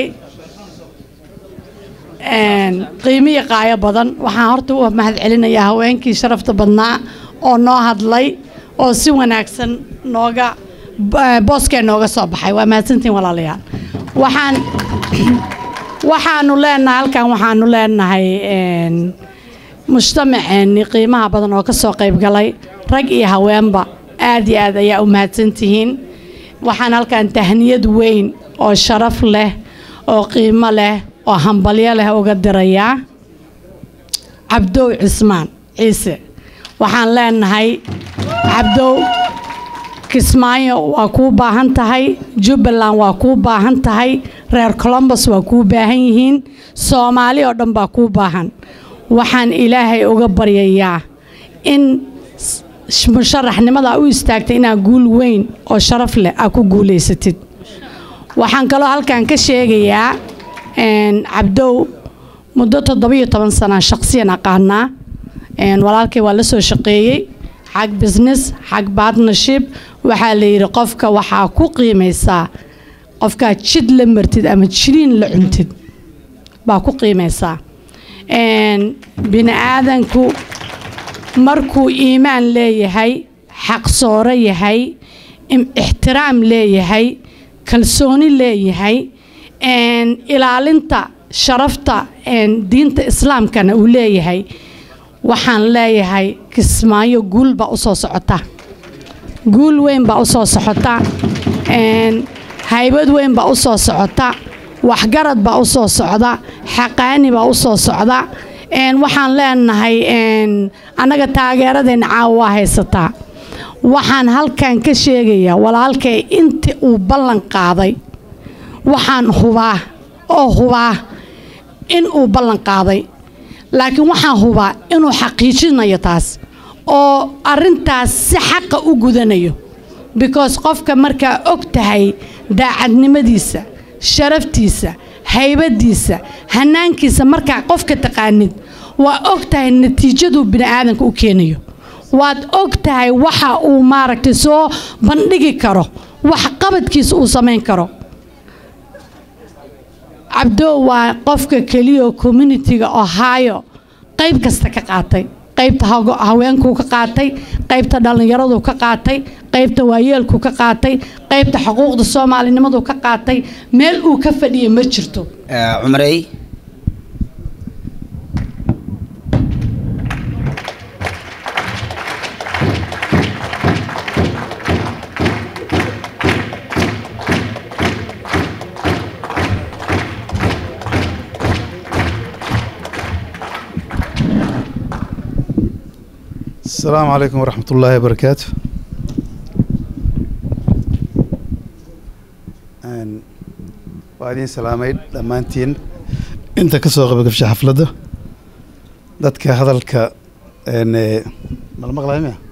qiimiyo qaayo badan waxaan horta u mahad celinayaa haweenkii sharafta badnaa oo noo hadlay oo si wanaagsan nooga booskee nooga soo baxay waa mahadsantiin walaalayaal waxaan waxaanu leenahay halkan waxaanu leenahay mujtamaceenni qiimaha badan oo ka soo qayb galay rag iyo haweenba aad iyo aad ayaa u mahadsantihiin waxaan halkan tahniyad weyn oo sharaf leh oo qiimo leh oo hambalyo leh uga dirayaa cabdow cismaan ciise waxaan leenahay cabdow kismaayo waa kuu baahan tahay jubbaland waa kuu baahan tahay reer colombos waa kuu baahan yihiin soomaali oo dhan baa kuu baahan waxaan ilaahay uga baryayaa in musharaxnimada u istaagtay inaad guul weyn oo sharaf leh aad ku guulaysatid waxaan kaloo halkan ka sheegayaa cabdow muddo toddobiyo toban sana shaqsiyan aqaanaa walaalkay waa la soo shaqeeyey xag business xag partnership waxaa la yidhi qofka waxaa ku qiimaysaa qofkaa jid la martid ama jiriin la cuntid baa ku qiimaysaa Een, bini aadanku markuu iimaan leeyahay xaqsooro yahay im- ixtiraam leeyahay kalsooni leeyahay een, ilaalinta sharafta een, diinta islaamkana uu leeyahay waxaan leeyahay kismaayo guul baa usoo socota guul weyn baa usoo socota een, haybad weyn baa usoo socota waxgarad baa usoo socda xaqaani baa usoo socda een, waxaan leenahay een, annaga taageeradeena caawa waa haysataa waxaan halkan ka sheegayaa walaalkay intii uu ballan qaaday waxaan hubaa oo hubaa in uu ballan qaaday laakiin waxaan hubaa inuu xaqiijinayo taas oo arintaas si xaqa u gudanayo because qofka markaa og tahay daacadnimadiisa sharaftiisa haybadiisa hanaankiisa markaa qofka taqaanid waa og tahay natiijaduu bini'aadanka u keenayo waad og tahay waxa uu maaragtay soo bandhigi karo wax qabadkiisa uu samayn karo cabdo waa qofka keliya oo communitiga ohio qayb kasta ka qaatay qaybta hago- haweenkuu ka qaatay qaybta dhallinyaraduu ka qaatay qaybta waayeelkuu ka qaatay qaybta xuquuqda soomaalinimaduu ka qaatay meel uu ka fadhiya ma jirto Eh, cumarey السلام عليكم ورحمة الله وبركاته Een, waa idin salaamay dhammaantiin inta ka soo qabagabsha xafladda dadka hadalka een, eh, ma la maqlayo miya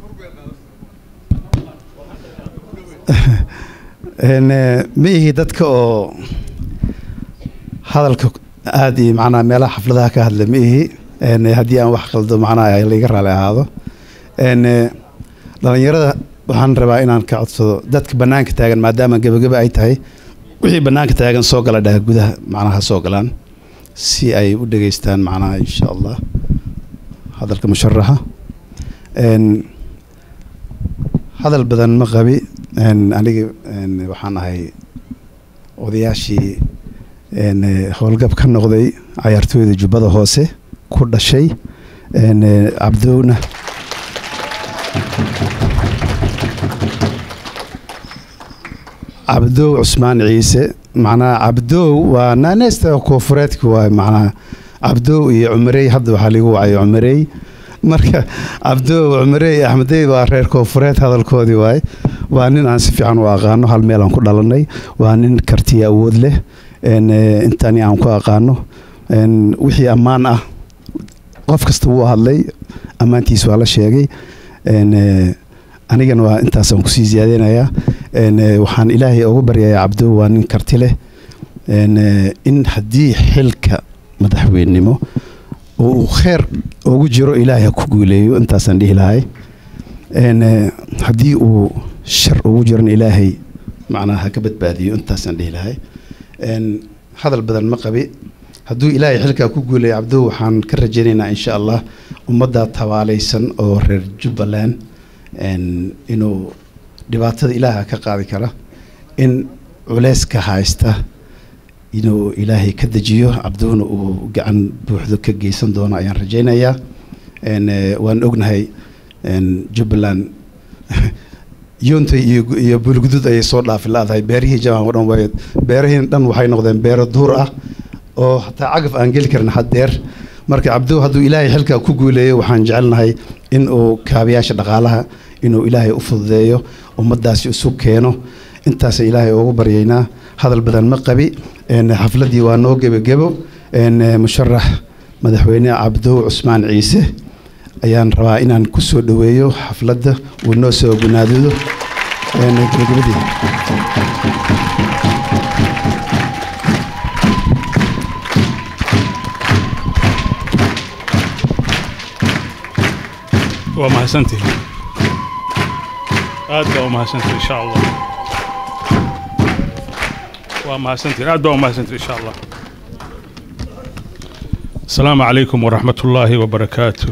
Een, eh, ma ihi dadka oo hadalka aad iyo macnaha meelaha xafladaha ka hadla ma ihi Een, eh, haddii aan wax qaldo macnaha laiga raali ahaado Een, eh, dhalinyarada waxaan rabaa inaan ka codsado dadka bannaanka taagan maadaama gebageba ay tahay wixii bannaanka taagan soo gala dhaha gudaha macnaha soo galaan si ay u dhageystaan macnaha insha allah hadalka musharaxa Een, hadal badan ma qabi Een, aniga een, waxaan ahay odayaashii een, eh, howlgab ka noqday cayaartooyda jubbada hoose ku dhashay Een, eh, cabdowna cabdow cusmaan ciise macnaha cabdow waa naaneysta koofureedka waay macnaha cabdow iyo cumarey hadda waxaa ligu wacay cumarey marka cabdow cumarey iyo axmedey waa reer koofureed hadalkoodii waay waa nin aan si fiican u aqaano hal meel aan ku dhalanay waa nin kartiya awood leh een, eh, intani aan ku aqaano een, wixii ammaan ah qof kasta wuu hadlay ammaantiis waa la sheegay een, eh, anigana waa intaasaan kusii ziyaadeynayaa een, eh, waxaan ilaahay ugu baryayaa cabdo waa nin karti leh een, eh, in haddii xilka madaxweynenimo oo uu kheer ugu jiro ilaahay ha ku guuleeyo intaasaan dhihi lahay een, eh, haddii uu shar ugu jirana ilaahay macnaha ha ka badbaadiyo intaasaan dhihi lahay een, hadal badan ma qabi hadduu ilaahay xilkaa ku guuleeyo cabdo waxaan ka rajaynaynaa insha allah ummadda tabaalaysan oo reer jubbaland een, inuu dhibaatada ilaaha ka qaadi kara in culeyska haysta inuu ilaahay ka dejiyo cabduhuna uu gacan buuxdo ka geysan doono ayaan rajaynayaa een, eh, waan ognahay een, jubbaland yoontay iyo iyo bulgudud ayay soo dhaafi laadahay beerihii jabaan oo dhan way beerihiin dhan waxay noqdeen beero duur ah oo hataa cagaf aan geli karin haddeer marka cabdow hadduu ilaahay xilkaa ku guuleeyo waxaan jecelnahay in uu kaabayaasha dhaqaalaha inuu ilaahay u fududeeyo ummaddaasi isu keeno intaasa ilaahay ugu baryaynaa hadal badan ma qabi een, xafladdii waa noo gebagebo een, musharax madaxweyne cabdow cusmaan ciise ayaan rabaa inaan ku soo dhoweeyo xafladda uu noo soo gunaadido een, gebagabadii waa mahadsantihin aad baa u mahadsantihin insha allah waa mahadsantihin aad baa u mahadsantihin insha allah asalaamu calaykum waraxmat ullaahi wabarakaatu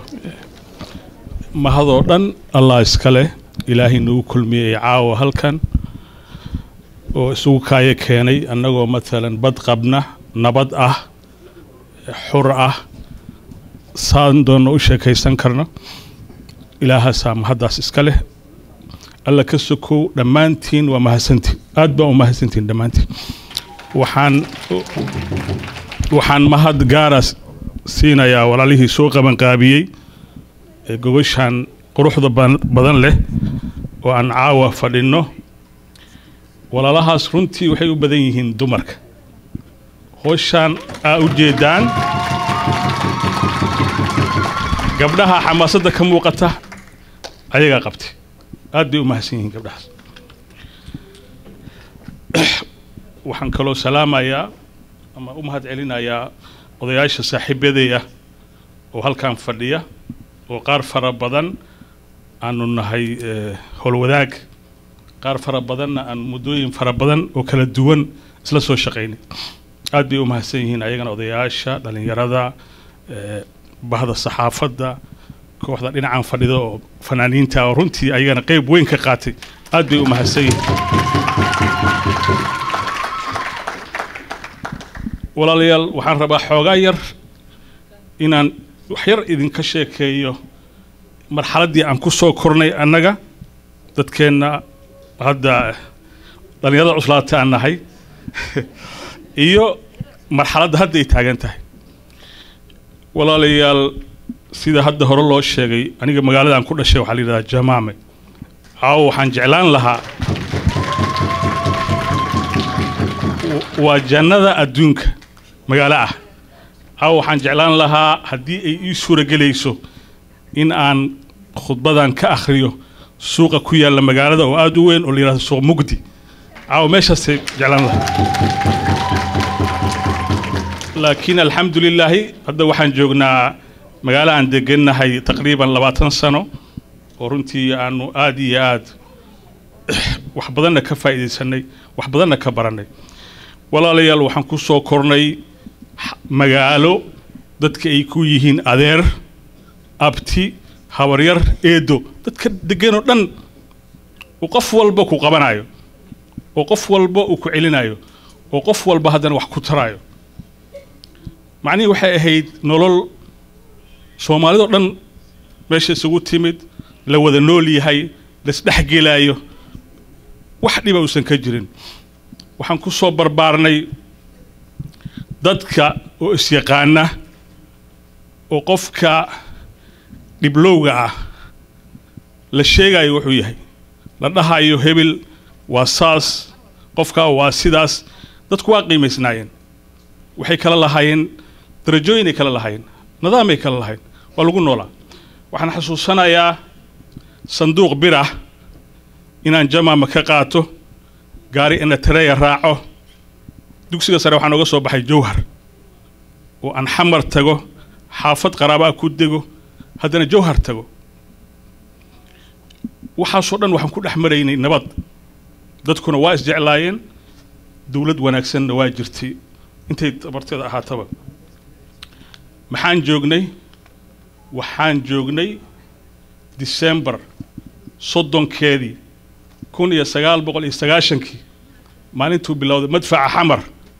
mahadoo dhan allah iska leh ilaahay nagu kulmiyey caawa halkan oo isugu kaayo keenay annagoo matalan bad qabna nabad ah xur ah saan doonna u sheekaysan karno ilaahaasaa mahaddaas iska leh alla ka sokow dhammaantiin waa mahadsantiin aad baan u mahadsantiin dhammaantiin waxaan waxaan mahad gaara siinayaa walaalihii soo qabanqaabiyey ee gogoshaan quruxda ban- badan leh oo aan caawa fadhinno walaalahaas runtii waxay u badan yihiin dumarka howshaan aa u jeedaan gabdhaha xamaasadda ka muuqata ayagaa qabtay aad bay u mahadsan yihiin gabdhahaas waxaan kaloo salaamayaa ama u mahad celinayaa odayaasha saaxiibaday ah oo halkan fadhiya oo qaar fara badan aanu nahay eh, howlwadaag qaar fara badanna aan muddooyin fara badan oo kala duwan isla soo shaqaynay aad bay u mahadsan yihiin ayagana odayaasha dhallinyarada eh, bahda saxaafadda kooxda dhinacan fadhida oo fanaaniinta oo runtii ayagana qeyb weyn ka qaatay aad bay u mahadsan yihiin walaalayaal waxaan rabaa xoogaa yar inaan wax yar idinka sheekeeyo marxaladdii aan ku soo kornay annaga dadkeenna hadda dhallinyarada cuslaata aan nahay iyo marxaladda hadda ay taagan tahay walaalayaal sida hadda hore loo sheegay aniga magaaladaan ku dhashay waxaa la yidhahdaa jamaame caawo waxaan jeclaan lahaa waa jannada adduunka magaalo ah caawa waxaan jeclaan lahaa haddii ay ii suuragelayso in aan khudbadan ka akhriyo suuqa ku yaalla magaalada oo aada u weyn oo la yidhahdo suuq mugdi caawa meeshaasay jeclaan lahaa laakiin alxamdu lilaahi hadda waxaan joognaa magaalo aan degannahay taqriiban labaatan sano oo runtii aanu aada iyo aad wax badanna ka faa'iidaysanay wax badanna ka barannay walaalayaal waxaan ku soo kornay x- magaalo dadka ay ku yihiin adeer abti habaryar eedo dadka deganoo dhan uu qof walba ku qabanayo oo qof walba uu ku celinayo oo qof walba haddana wax ku tarayo macnihii waxay ahayd nolol soomaalidoo dhan meesha isugu timid la wada nool yahay laisdhexgelaayo wax dhiba uusan ka jirin waxaan ku soo barbaarnay dadka oo isyaqaana oo qofka dhiblowga ah la sheegayo wuxuu yahay la dhahayo hebel waa saas qofka waa sidaas dadku waa qiimaysnaayeen waxay kala lahaayeen darajooyin ay kala lahaayeen nidaamay kala lahayn waa lagu noolaa waxaan xasuusanayaa sanduuq bir ah inaan jamaama ka qaato gaari inatereya raaco dugsiga sare waxaan oga soo baxay jowhar oo aan xamar tago xaafad qaraabaa ku dego haddana jowhar tago waxaasoo dhan waxaan ku dhex maraynay nabad dadkuna waa isjeclaayeen dowlad wanaagsanna waa jirtay intay tabarteeda ahaataba maxaan joognay waxaan joognay disembar soddonkeedii kun iyo sagaal boqol iyo sagaashankii maalintuu bilowday madfaca xamar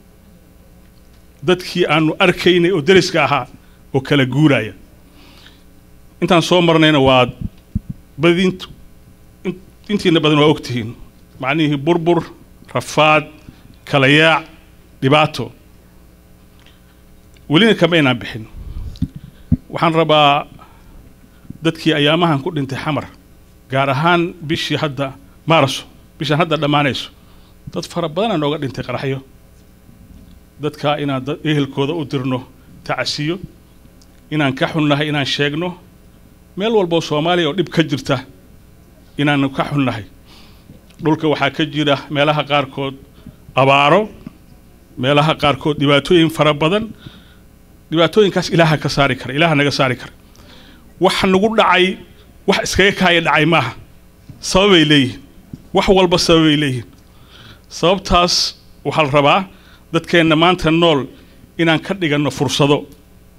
dadkii aanu arkaynay oo deriska ahaa oo kala guuraya intaan soo marnayna waa badintu in- intiina badan waa ogtihiin macnihii burbur rafaad kala yaac dhibaato welina kama inaan bixin waxaan rabaa dadkii ayaamahan ku dhintay xamar gaar ahaan bishii hadda maarso bishaan hadda dhammaanayso dad fara badanaa nooga dhintay qaraxyo dadkaa inaan dad ehelkooda u dirno tacasiyo inaan ka xunnahay inaan sheegno meel walboo soomaaliya oo dhib ka jirta inaanu ka xunnahay dhulka waxaa ka jira meelaha qaarkood abaaro meelaha qaarkood dhibaatooyin fara badan dhibaatooyinkaas ilaaha ka saari kara ilaaha naga saari kara wax nagu dhacay wax iskaga kaaya dhacay maaha sababay leeyihiin wax walba sababay leeyihiin sababtaas waxaa la rabaa dadkeenna maanta nool inaan ka dhiganno fursado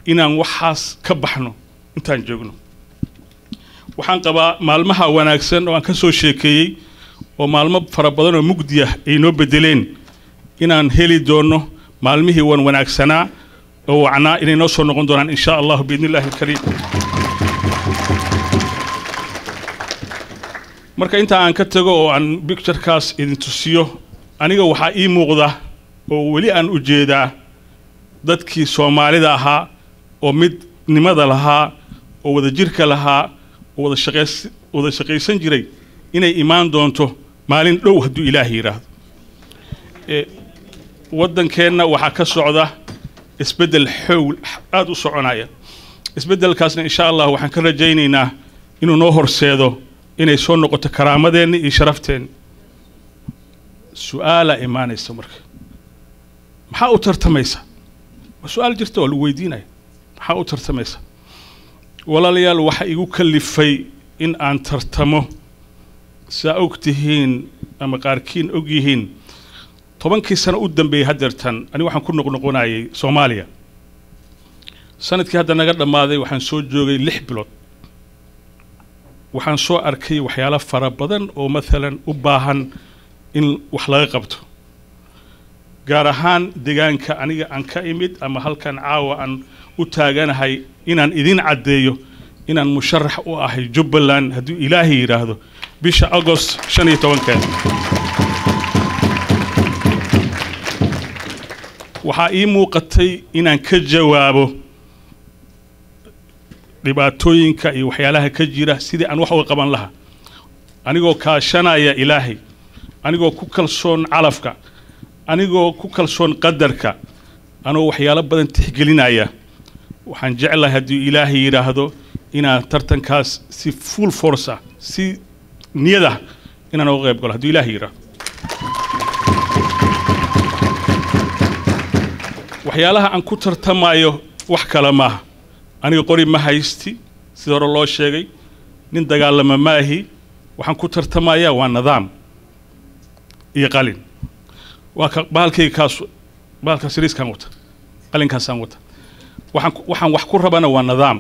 inaan waxaas ka baxno intaan joogno waxaan qabaa maalmaha wanaagsan oo aan ka soo sheekeeyey oo maalmo fara badan oo mugdi ah ay noo bedeleen inaan heli doono maalmihii wan wanaagsanaa oo wacnaa inay noo soo noqon doonaan insha allahu biidni illaahi alkariim marka inta aan ka tago oo aan bicturekaas idin tusiyo aniga waxaa ii muuqda oo weli aan u jeedaa dadkii soomaalida ahaa oo midnimada lahaa oo wadajirka lahaa oo wada shaqays wada shaqaysan jiray inay imaan doonto maalin dhow hadduu ilaahay yidhaahdo e, waddankeenna waxaa ka socda isbeddel xowl aada u soconaya isbeddelkaasna insha allah waxaan ka rajaynaynaa inuu noo horseedo inay soo noqoto karaamadeenni iyo sharafteenni su-aalaa imaanaysa marka maxaa u tartamaysa waa su-aal jirta waa lagu weydiinaya maxaa u tartamaysa walaalayaal waxa igu kalifay in aan tartamo saa og tihiin ama qaarkiin og yihiin tobankii sano u dambeeyey haddeertan aniga waxaan ku noqnoqonayay soomaaliya sanadkii hadda naga dhammaaday waxaan soo joogay lix bilood waxaan soo arkay waxyaalo fara badan oo maalan u baahan in wax laga qabto gaar ahaan deegaanka aniga aan ka imid ama halkan caawa aan u taaganahay inaan idin caddeeyo inaan musharax u ahay jubbaland hadduu ilaahay yidhaahdo bisha agost shan iyo tobankeeda waxaa ii muuqatay inaan ka jawaabo dhibaatooyinka iyo waxyaalaha ka jira sidii aan wax uga qaban lahaa anigoo kaashanaya ilaahay anigoo ku kalsoon calafka anigoo ku kalsoon qadarka anoo waxyaalo badan tixgelinaya waxaan jeclahay hadduu ilaahay yidhaahdo inaan tartankaas si full force ah si niyad ah inaan uga qayb galo hadduu ilaahay yidhaahdo waxyaalaha aan ku tartamayo wax kale maaha aniga qori ma haysti sida hore loo sheegay nin dagaalama maahi waxaan ku tartamayaa waa nidaam iyo qalin waa ka bahalkayga kaas bahalkaas riiskaan wata qalinkaasaan wata waxaan waxaan wax ku rabana waa nidaam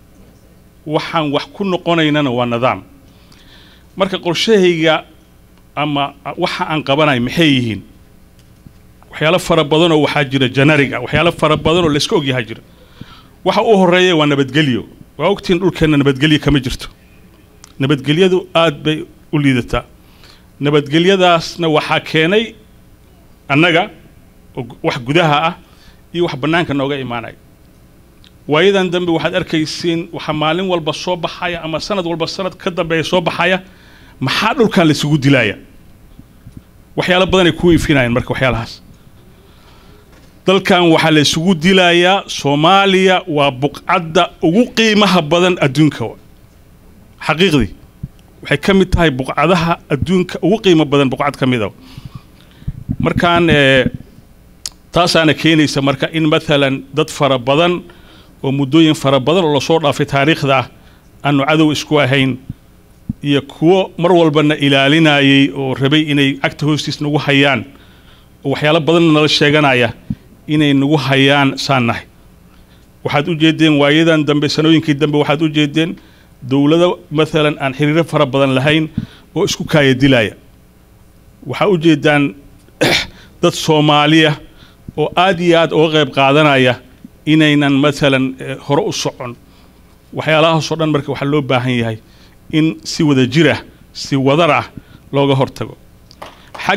waxaan wax ku noqonaynana waa nidaam marka qorshahayga ama waxa aan qabanayo maxay yihiin waxyaalo fara badanoo waxaa jira janariga waxyaalo fara badanoo layska ogyahaa jira waxa u horeeya waa nabadgelyo waa ogtiin dhulkeenna nabadgelyo kama jirto nabadgelyadu aad bay u liidataa nabadgelyadaasna waxaa keenay annaga oo wax gudaha ah iyo wax bannaanka nooga imaanaya waayadan dambe waxaad arkaysiin waxaa maalin walba soo baxaya ama sanad walba sanad ka dambeeya soo baxaya maxaa dhulkan laysugu dilaya waxyaalo badanay ku ifinayaan marka waxyaalahaas dalkan waxaa la isugu dilayaa soomaaliya waa buqcadda ugu qiimaha badan adduunka xaqiiqdii waxay ka mid tahay buqcadaha adduunka ugu qiimo badan buqcad ka mid a markaan taasaana keenaysa marka in maalan dad fara badan oo muddooyin fara badan oo lasoo dhaafay taariikhda ah aanu cadow isku ahayn iyo kuwo mar walbana ilaalinayay oo rabay inay cagta hoostiis nagu hayaan oo waxyaalo badanna nala sheeganaya inay nagu hayaan saan nahay waxaad u jeedeen waayadan dambe sanooyinkii dambe waxaad u jeedeen dowlado maalan aan xiriiro fara badan lahayn oo isku kaaya dilaya waxaa u jeedaan dad soomaaliya oo aad iyo aad uga qayb qaadanaya inaynan maalan hore u socon waxyaalahaasoo dhan marka waxaa loo baahan yahay in si wada jir ah si wadar ah looga hortago xag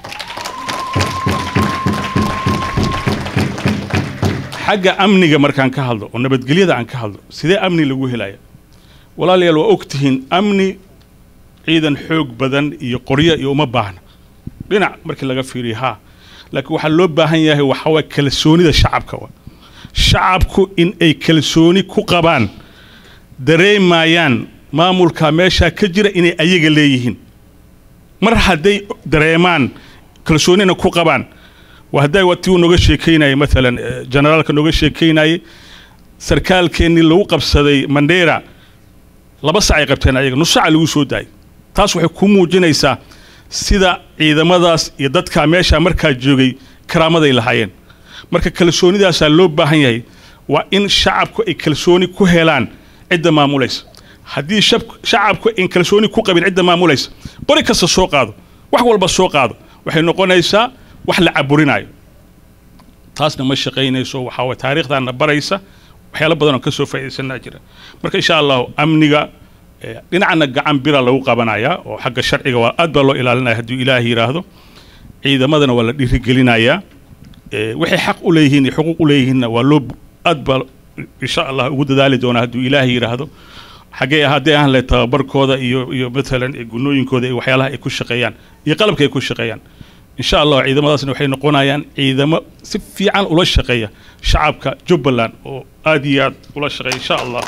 xagga amniga markaan ka hadlo oo nabadgelyada aan ka hadlo sidee amni lagu helaya walaalayaal waa og tihiin amni ciidan xoog badan iyo qoryo iyo uma baahna dhinac markii laga fiiriyo haa laakiin waxaa loo baahan yahay waxaa waye kalsoonida shacabka wa shacabku in ay kalsooni ku qabaan dareemayaan maamulka meeshaa ka jira inay ayaga leeyihiin mar hadday dareemaan kalsoonina ku qabaan waa hadday watii uu nooga sheekaynayay maalan generaalka nooga sheekaynayay sarkaalkeennii lagu qabsaday mandheera laba sac ay qabteen ayaga nus saca lagu soo daayay taas waxay ku muujinaysaa sida ciidamadaas iyo dadkaa meeshaa markaa joogay karaamaday lahaayeen marka kalsoonidaasaa loo baahan yahay waa in shacabku ay kalsooni ku helaan cidda maamulaysa haddii shab- shacabku ay kalsooni ku qabin cidda maamulaysa qori kasta soo qaado wax walba soo qaado waxay noqonaysaa wax la caburinayo taasna ma shaqaynayso waxaa waye taariikhdaana baraysa waxyaalo badan oo ka soo faa'iidaysanaa jira marka insha allahu amniga eh, dhinacana gacan bira lagu qabanayaa oo xagga sharciga waa aad baa loo ilaalinaya hadduu ilaahi yidhaahdo ciidamadana waa la dhiirigelinayaa Eh, waxay xaq u leeyihiin iyo xuquuq u leeyihiinna waa loo aad baa insha allah ugu dadaali doonaa hadduu ilaahi yidhaahdo xaggee haddii aan le tababarkooda iyo iyo matalan eh, gunooyinkooda iyo waxyaalaha ay ku shaqeeyaan iyo qalabka ay ku shaqeeyaan insha allah ciidamadaasna waxay noqonayaan ciidamo si fiican ula shaqeeya shacabka jubbaland oo aad iyo aad ula shaqeeya insha allah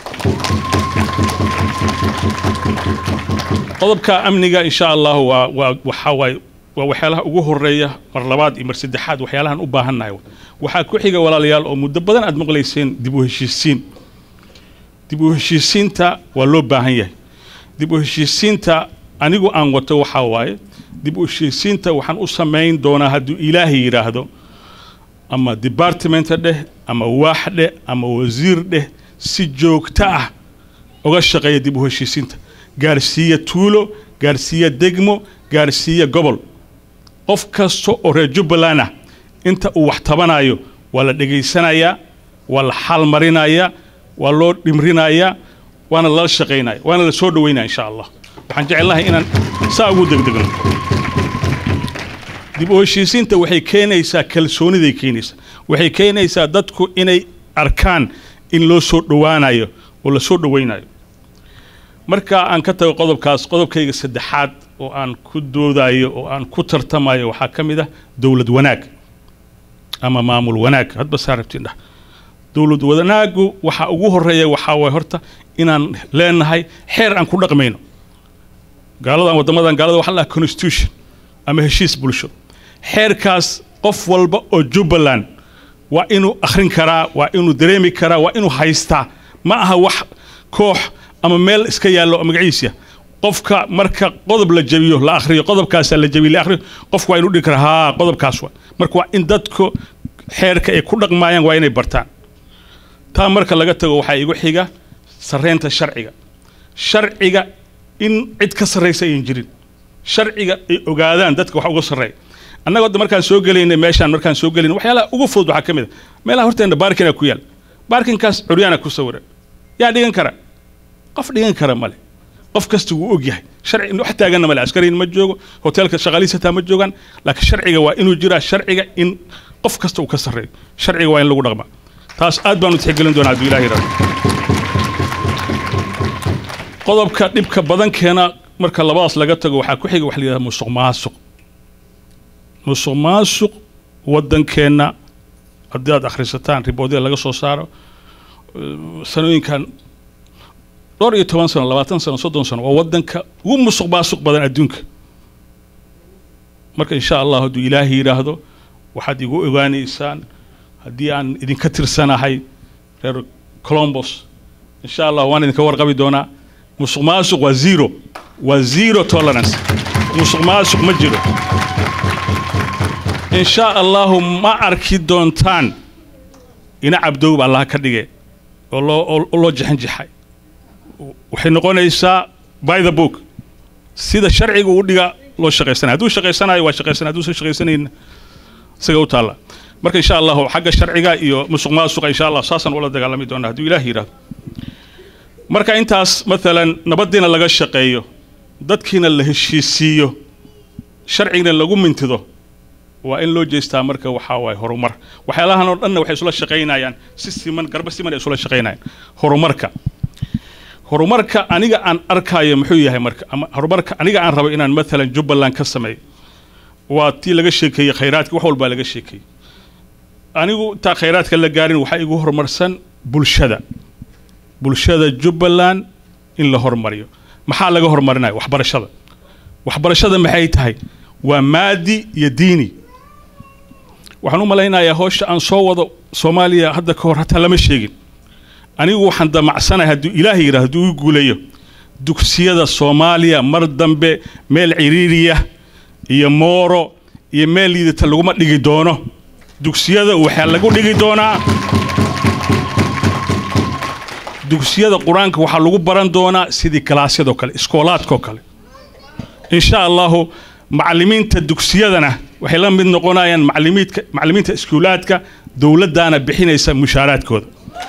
qodobka amniga insha allah waa waa waxaa waaye waa waxyaalaha ugu horeeya mar labaad iyo mar saddexaad waxyaalahan u baahannahay waxaa ku xiga walaalayaal oo muddo badan aad maqlayseen dib u heshiisiin dib u heshiisiinta waa loo baahan yahay dib u heshiisiinta anigu aan wato waxaa waaye dib u heshiisiinta waxaan u samayn doonaa hadduu ilaahay yidhaahdo ama departmenta dheh ama waax dheh ama wasiir dheh si joogto ah uga shaqeeya dib u heshiisiinta gaarsiiya tuulo gaarsiiya degmo gaarsiiya gobol qof kasta oo reer jubbaland ah inta uu wax tabanayo waa la dhegaysanayaa waa la xaalmarinayaa waa loo dhimrinayaa waana lala shaqaynaya waana la soo dhaweynaya insha allah waxaan jecelnahay inaan saa ugu degdegno dib u heshiisiinta waxay keenaysaa kalsooniday keenaysaa waxay keenaysaa dadku inay arkaan in loo soo dhowaanayo oo la soo dhowaynayo marka aan ka tago qodobkaas qodobkayga saddexaad oo aan ku doodayo oo aan ku tartamayo waxaa ka mid ah dowlad wanaag ama maamul wanaag hadba saa rabtiin dhah dowlad wanaagu waxa ugu horeeya waxaa waye horta inaan leenahay xeer aan ku dhaqmayno gaaladan waddamadan gaalada waxaa la dhaha constitution ama heshiis bulsho xeerkaas qof walba oo jubbaland waa inuu akhrin karaa waa inuu dareemi karaa waa inuu haystaa ma aha wax koox ama meel iska yaallo oo magaciisa qofka marka qodob la jabiyo la akhriyo qodobkaasa la jabiyo la akhriyo qofku waa inuu dhihi karaa haa qodobkaas waa marka waa in dadku xeerka ay ku dhaqmaayaan waa inay bartaan taa marka laga tago waxaa igu xiga sarreynta sharciga sharciga in cid ka sarraysa ayan jirin sharciga ay ogaadaan dadka wax uga sarreeya annaga hadda markaan soo gelaynay meeshaan markaan soo gelaynay waxyaalaha ugu fudud waxaa ka mid a meelaha horteena baarkina ku yaal baarkinkaas curyaana ku sawiran yaa dhigan kara qof dhigan kara male qof kasta wuu og yahay sharci wax taaganna male askariin ma joogo hoteelka shaqaalihiisa hataa ma joogaan laakiin sharciga waa inuu jiraa sharciga in qof kasta uu ka sarreeyo sharciga waa in lagu dhaqmaa taas aad baanu tixgelin doonaa hadduu ilaahi rabo qodobka dhibka badan keena marka labadaas laga tago waxaa ku xiga waxa la yidhahda musuq maasuq musuq maasuq waddankeenna haddii aad akhrisataan riboodyada laga soo saaro eh, sanooyinkan dhowr iyo toban sano labaatan sano soddon sano waa waddanka ugu musuq maasuq badan adduunka marka insha allah hadduu ilaahi yidhaahdo waxaad igu ogaanaysaan haddii aan idinka tirsanahay reer colombos insha allah waan idinka warqabi doonaa musuq maasuq waa zero waa zero tolerance musuq maasuq ma jiro insha allahu ma arki doontaan ina cabdowba allah ka dhige oo loo oo loo jixinjixay waxay noqonaysaa by the book sida sharciga uu dhiga loo shaqaysanayo hadduu shaqaysanayo waa shaqaysanaya hadduusan shaqaysanayna isaga u taalla marka insha allahu xagga sharciga iyo musuq maasuqa insha allah saasaan ula dagaalami doonaa hadduu ilaah yidhaahdo marka intaas maalan nabadiina laga shaqeeyo dadkiina la heshiisiiyo sharcigina lagu mintido waa in loo jeestaa marka waxaa waaye horumar waxyaalahan oo dhanna waxay isula shaqaynayaan si siman garba siman ay isula shaqaynayaan horumarka horumarka aniga aan arkayo muxuu yahay marka ama horumarka aniga aan rabo inaan maalan jubbaland ka sameeyo waa tii laga sheekeeyey khayraadka wax walbaa laga sheekeeyey anigu intaa khayraadka la gaarin waxaa igu horumarsan bulshada bulshada jubbaland in la horumariyo maxaa laga horumarinaya waxbarashada waxbarashada maxay tahay waa maadi iyo diini waxaan u malaynayaa howsha aan soo wado soomaaliya hadda ka hor hataa lama sheegin anigu waxaan damacsanahay hadduu ilaahay yidhahdo hadduu ii guuleeyo dugsiyada soomaaliya mar dambe meel ciriiriya iyo mooro iyo meel liidata laguma dhigi doono dugsiyada waxaa lagu dhigi doonaa dugsiyada qur-aanka waxaa lagu baran doonaa sidii kalaasyadoo kale iskoolaadkoo kale insha allahu macalimiinta dugsiyadana waxay la mid noqonayaan macalimiidka macalimiinta iskuulaadka dowladdaana bixinaysa mushaaraadkooda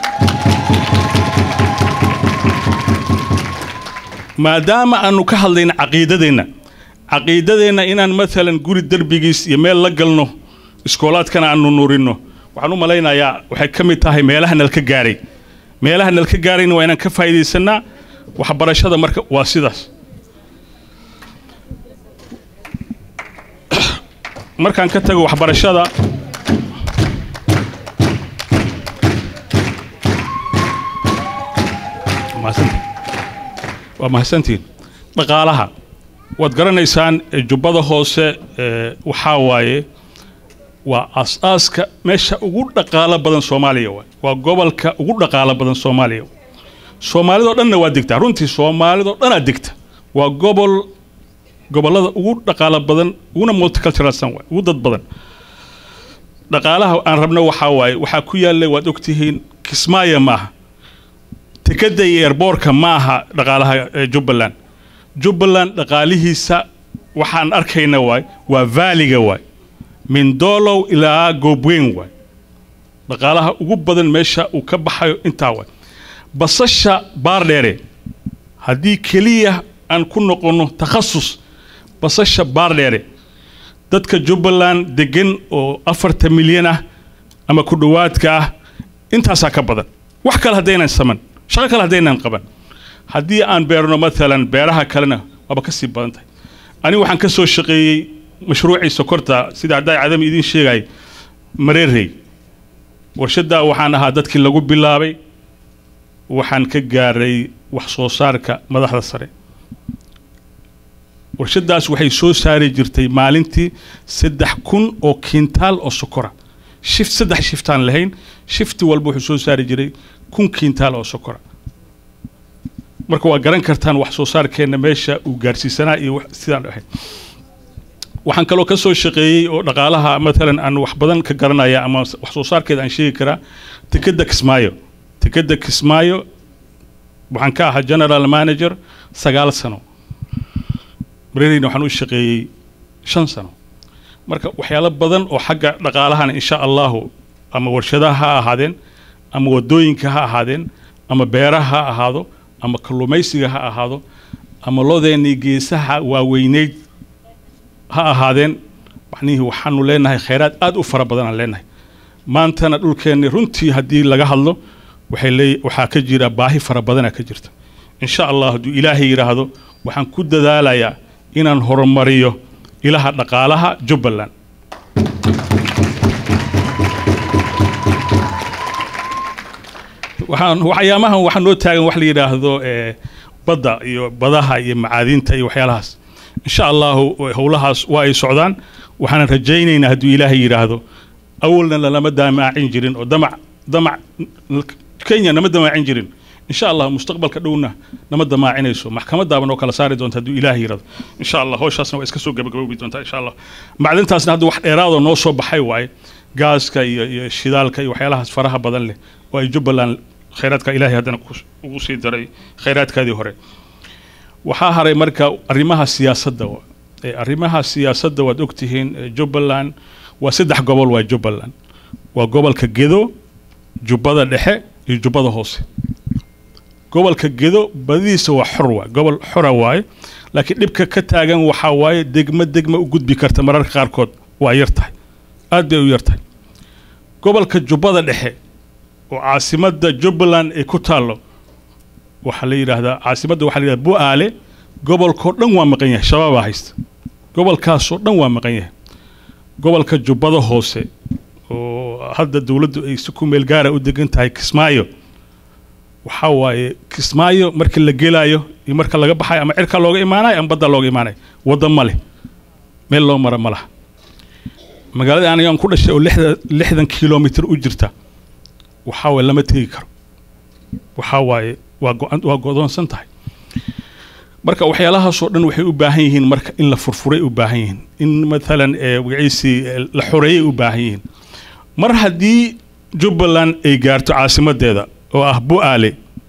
maadaama aanu ka hadlayna caqiidadeenna caqiidadeenna inaan maalan guri derbigiis iyo meel la galno iskoolaadkana aanu nuurino waxaan u malaynayaa waxay ka mid tahay meelaha nalka gaaray meelaha nalka gaarayna waa inaan ka faa'iidaysanaa waxbarashada marka waa sidaas markaan ka tago waxbarashada mahadsantihin. waa mahadsantihiin dhaqaalaha waad garanaysaan eh, jubbada hoose eh, waxaa waaye waa aas-aaska meesha ugu dhaqaalo badan soomaaliya waay waa gobolka ugu dhaqaalo badan soomaaliya waay. soomaalidoo dhanna waa degtaa runtii soomaalidoo dhanaa degta waa gobol gobollada ugu dhaqaalo badan uguna multiculturalsan waay ugu dad badan dhaqaalaha aan rabno waxaa waaye waxaa ku yaalla waad ogtihiin kismaayo maaha tekada iyo eerboorka ma aha dhaqaalaha eh, jubbaland jubbaland dhaqaalihiisa waxaan arkayna waay waa vaaliga waay min doolow ilaa goobweyn waay dhaqaalaha ugu badan meesha uu ka baxayo intaa waay basasha baardheere haddii keliya aan ku noqonno takhasus basasha baardheere dadka jubbaland degan oo afarta milyan ah ama ku dhowaadka ah intaasaa ka badan wax kale haddaynan saman shaqo kale haddaynan qaban haddii aan beerno maalan beeraha kalena waaba ka sii badan tahay anigu waxaan ka soo shaqeeyey mashruucii sokorta sida haddaa cadami idiin sheegay mareerey warshaddaa waxaan ahaa dadkii lagu bilaabay waxaan ka gaaray wax soo saarka madaxda sare warshaddaas waxay soo saari jirtay maalintii saddex kun oo kiintaal oo sokora shift saddex shiftaan lahayn shifti walba wuxuu soo saari jiray kun kiintaal oo sokora marka waa garan kartaan wax soo saarkeenna meesha uu gaarsiisanaa iyo wax- sidaan ahayd waxaan kaloo ka soo shaqeeyey oo dhaqaalaha maalan aan wax badan ka garanaya ama wax soo saarkeeda aan sheegi karaa tekeda kismaayo tekeda kismaayo waxaan ka ahaa general manager sagaal sano mareereyna waxaan u shaqeeyey shan sano marka waxyaalo badan oo xagga dhaqaalahana insha allahu ama warshadaha ha ahaadeen ama wadooyinka ha ahaadeen ama beeraha ha ahaado ama kalluumaysiga ha ahaado ama lodeennii geesaha waaweyneyd ha ahaadeen macnihii waxaanu leenahay khayraad aad u fara badan aan leenahay maantana dhulkeenni runtii haddii laga hadlo waxay leey waxaa ka jira baahi fara badanaa ka jirta insha allah hadduu ilaahay yidhaahdo waxaan ku dadaalayaa inaan horumariyo ilaha dhaqaalaha jubbaland waxaan waxyaamahan waxaa noo taagan wax la yidhaahdo eh, badda iyo badaha iyo macaadinta iyo waxyaalahaas insha allahu howlahaas waa ay socdaan waxaan rajaynaynaa hadduu ilaahay yidhaahdo awalna lalama damaacin jirin oo damac damac kenya nama damaacin jirin insha allah mustaqbalka dhowna nama damaacinayso maxkamadaaba noo kala saari doonta hadduu ilaahay yidhaahdo insha allah howshaasna waa iska soo gabagaboobi doontaa insha allah macdintaasna hadda wax dheeraadoo noo soo baxay waaye gaaska iyo iyo shidaalka iyo waxyaalahaas faraha badan leh oo ay jubbaland khayraadka ilaahay haddana ku- ugu sii daray khayraadkaadii hore waxaa haray marka arrimaha siyaasadda wa- ee arrimaha siyaasadda waad ogtihiin ee jubbaland waa saddex gobol waa jubbaland waa gobolka gedo jubbada dhexe iyo jubbada hoose gobolka gedo badidiisa waa xor waay gobol xora waaye laakiin dhibka ka taagan waxaa waaye degmo degmo u gudbi karta mararka qaarkood waa yar tahay aad bay u yar tahay gobolka jubbada dhexe oo caasimadda jubbaland ay ku taallo waxaa la yidhaahdaa caasimadda waxaa la yidhahdaa bu-aale gobolkoo dhan waa maqan yahay shabaabaa haysta gobolkaasoo dhan waa maqan yahay gobolka jubbada hoose oo hadda dowladdu ay si ku meel gaara u degan tahay kismaayo waxaa waaye kismaayo markii la gelaayo iyo marka laga baxayo ama cirka looga imaanayo ama badda looga imaanayo wadda ma leh meel loo mara ma laha magaalada anigaan ku dhashay oo lixda lixdan kilomitr u jirta waxaa waaye lama tegi karo waxaa waaye waa go-an waa godoonsan tahay marka waxyaalahaasoo dhan waxay u baahan yihiin marka in la furfuray u baahan yihiin in maalan ee magaciisii ee la xoreeyay u baahan yihiin mar haddii jubbaland ay gaarto caasimadeeda oo ah bu-aale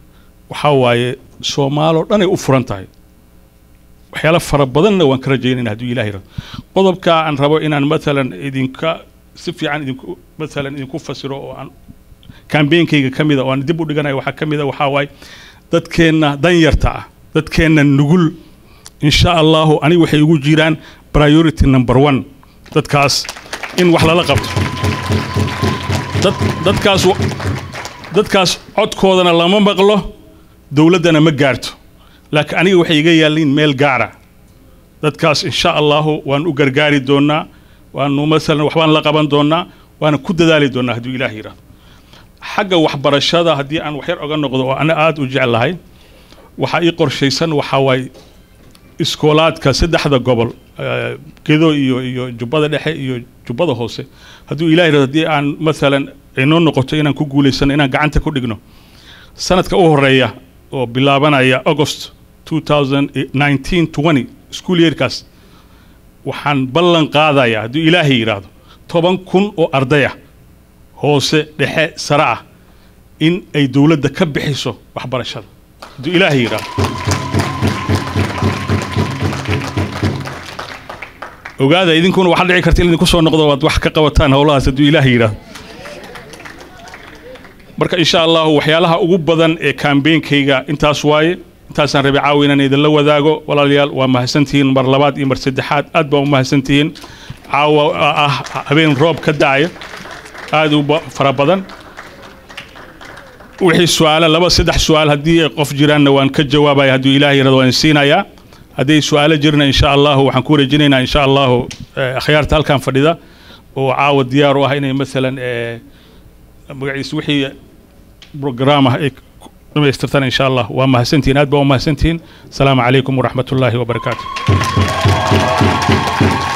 waxaa waaye soomaaloo dhanay u furan tahay waxyaalo fara badanna waan ka rajaynayna hadduu ilaah yirahdo qodobka aan rabo inaan maalan idinka si fiican idinku maalan idinku fasiro oo aan kambeenkayga ka mida oo aan dib u dhiganayo waxaa ka mida waxaa waaye dadkeenna danyarta ah dadkeenna nugul insha allahu aniga waxay ugu jiraan priority number one dadkaas in wax lala qabto dad dadkaas wa- dadkaas codkoodana lama maqlo dowladdana ma gaarto laakiin aniga waxay iga yaalliin meel gaara dadkaas insha allahu waan u gargaari doonaa waanu masalan waxbaan la qaban doonaa waana ku dadaali doonaa hadduu ilaah yidhahdo xagga waxbarashada haddii aan waxyar oga noqdo oo ana aada u jeclahay waxaa ii qorshaysan waxaa waaye iskoolaadka saddexda gobol eh, gedo iyo iyo jubbada dhexe iyo jubbada hoose hadduu ilaah yidhahdo haddii aan masalan inoo noqoto inaan ku guulaysano inaan gacanta ku dhigno sanadka u horeeya oo bilaabanaya august 2019 20 school yearkaas waxaan ballan qaadayaa hadduu ilaahay yidhaahdo toban kun oo ardaya hoose dhexe sare ah in ay dowladda ka bixiso waxbarashada hadduu ilaahay yidhaahdo ogaada idinkuna waxaa dhici karta in idinku soo noqdo waad wax ka qabataan howlahaas hadduu ilaahay yidhaahdo marka insha allahu waxyaalaha ugu badan ee kambeenkayga intaas waaye intaasaan rabay caawa inaan idinla wadaago walaalayaal waa mahadsantihiin mar labaad iyo mar saddexaad aad baa u mahadsantihiin caawa ah habeen roob ka da'aya aad u ba- fara badan wixii su-aala laba saddex su-aal haddii ay qof jiraanna waan ka jawaabaya hadduu ilaah yarado waan siinayaa hadday su-aalo jirna insha allahu waxaan ku wareejinaynaa insha allahu eh, akhyaarta halkan fadhida oo caawa diyaar u ah inay masalan eh, magaciisa wixii brograam ah ay ku dhamaystirtaan insha allah waa mahadsantihiin aad baa u mahadsantihiin asalaamu calaykum waraxmat ullaahi wabarakaatu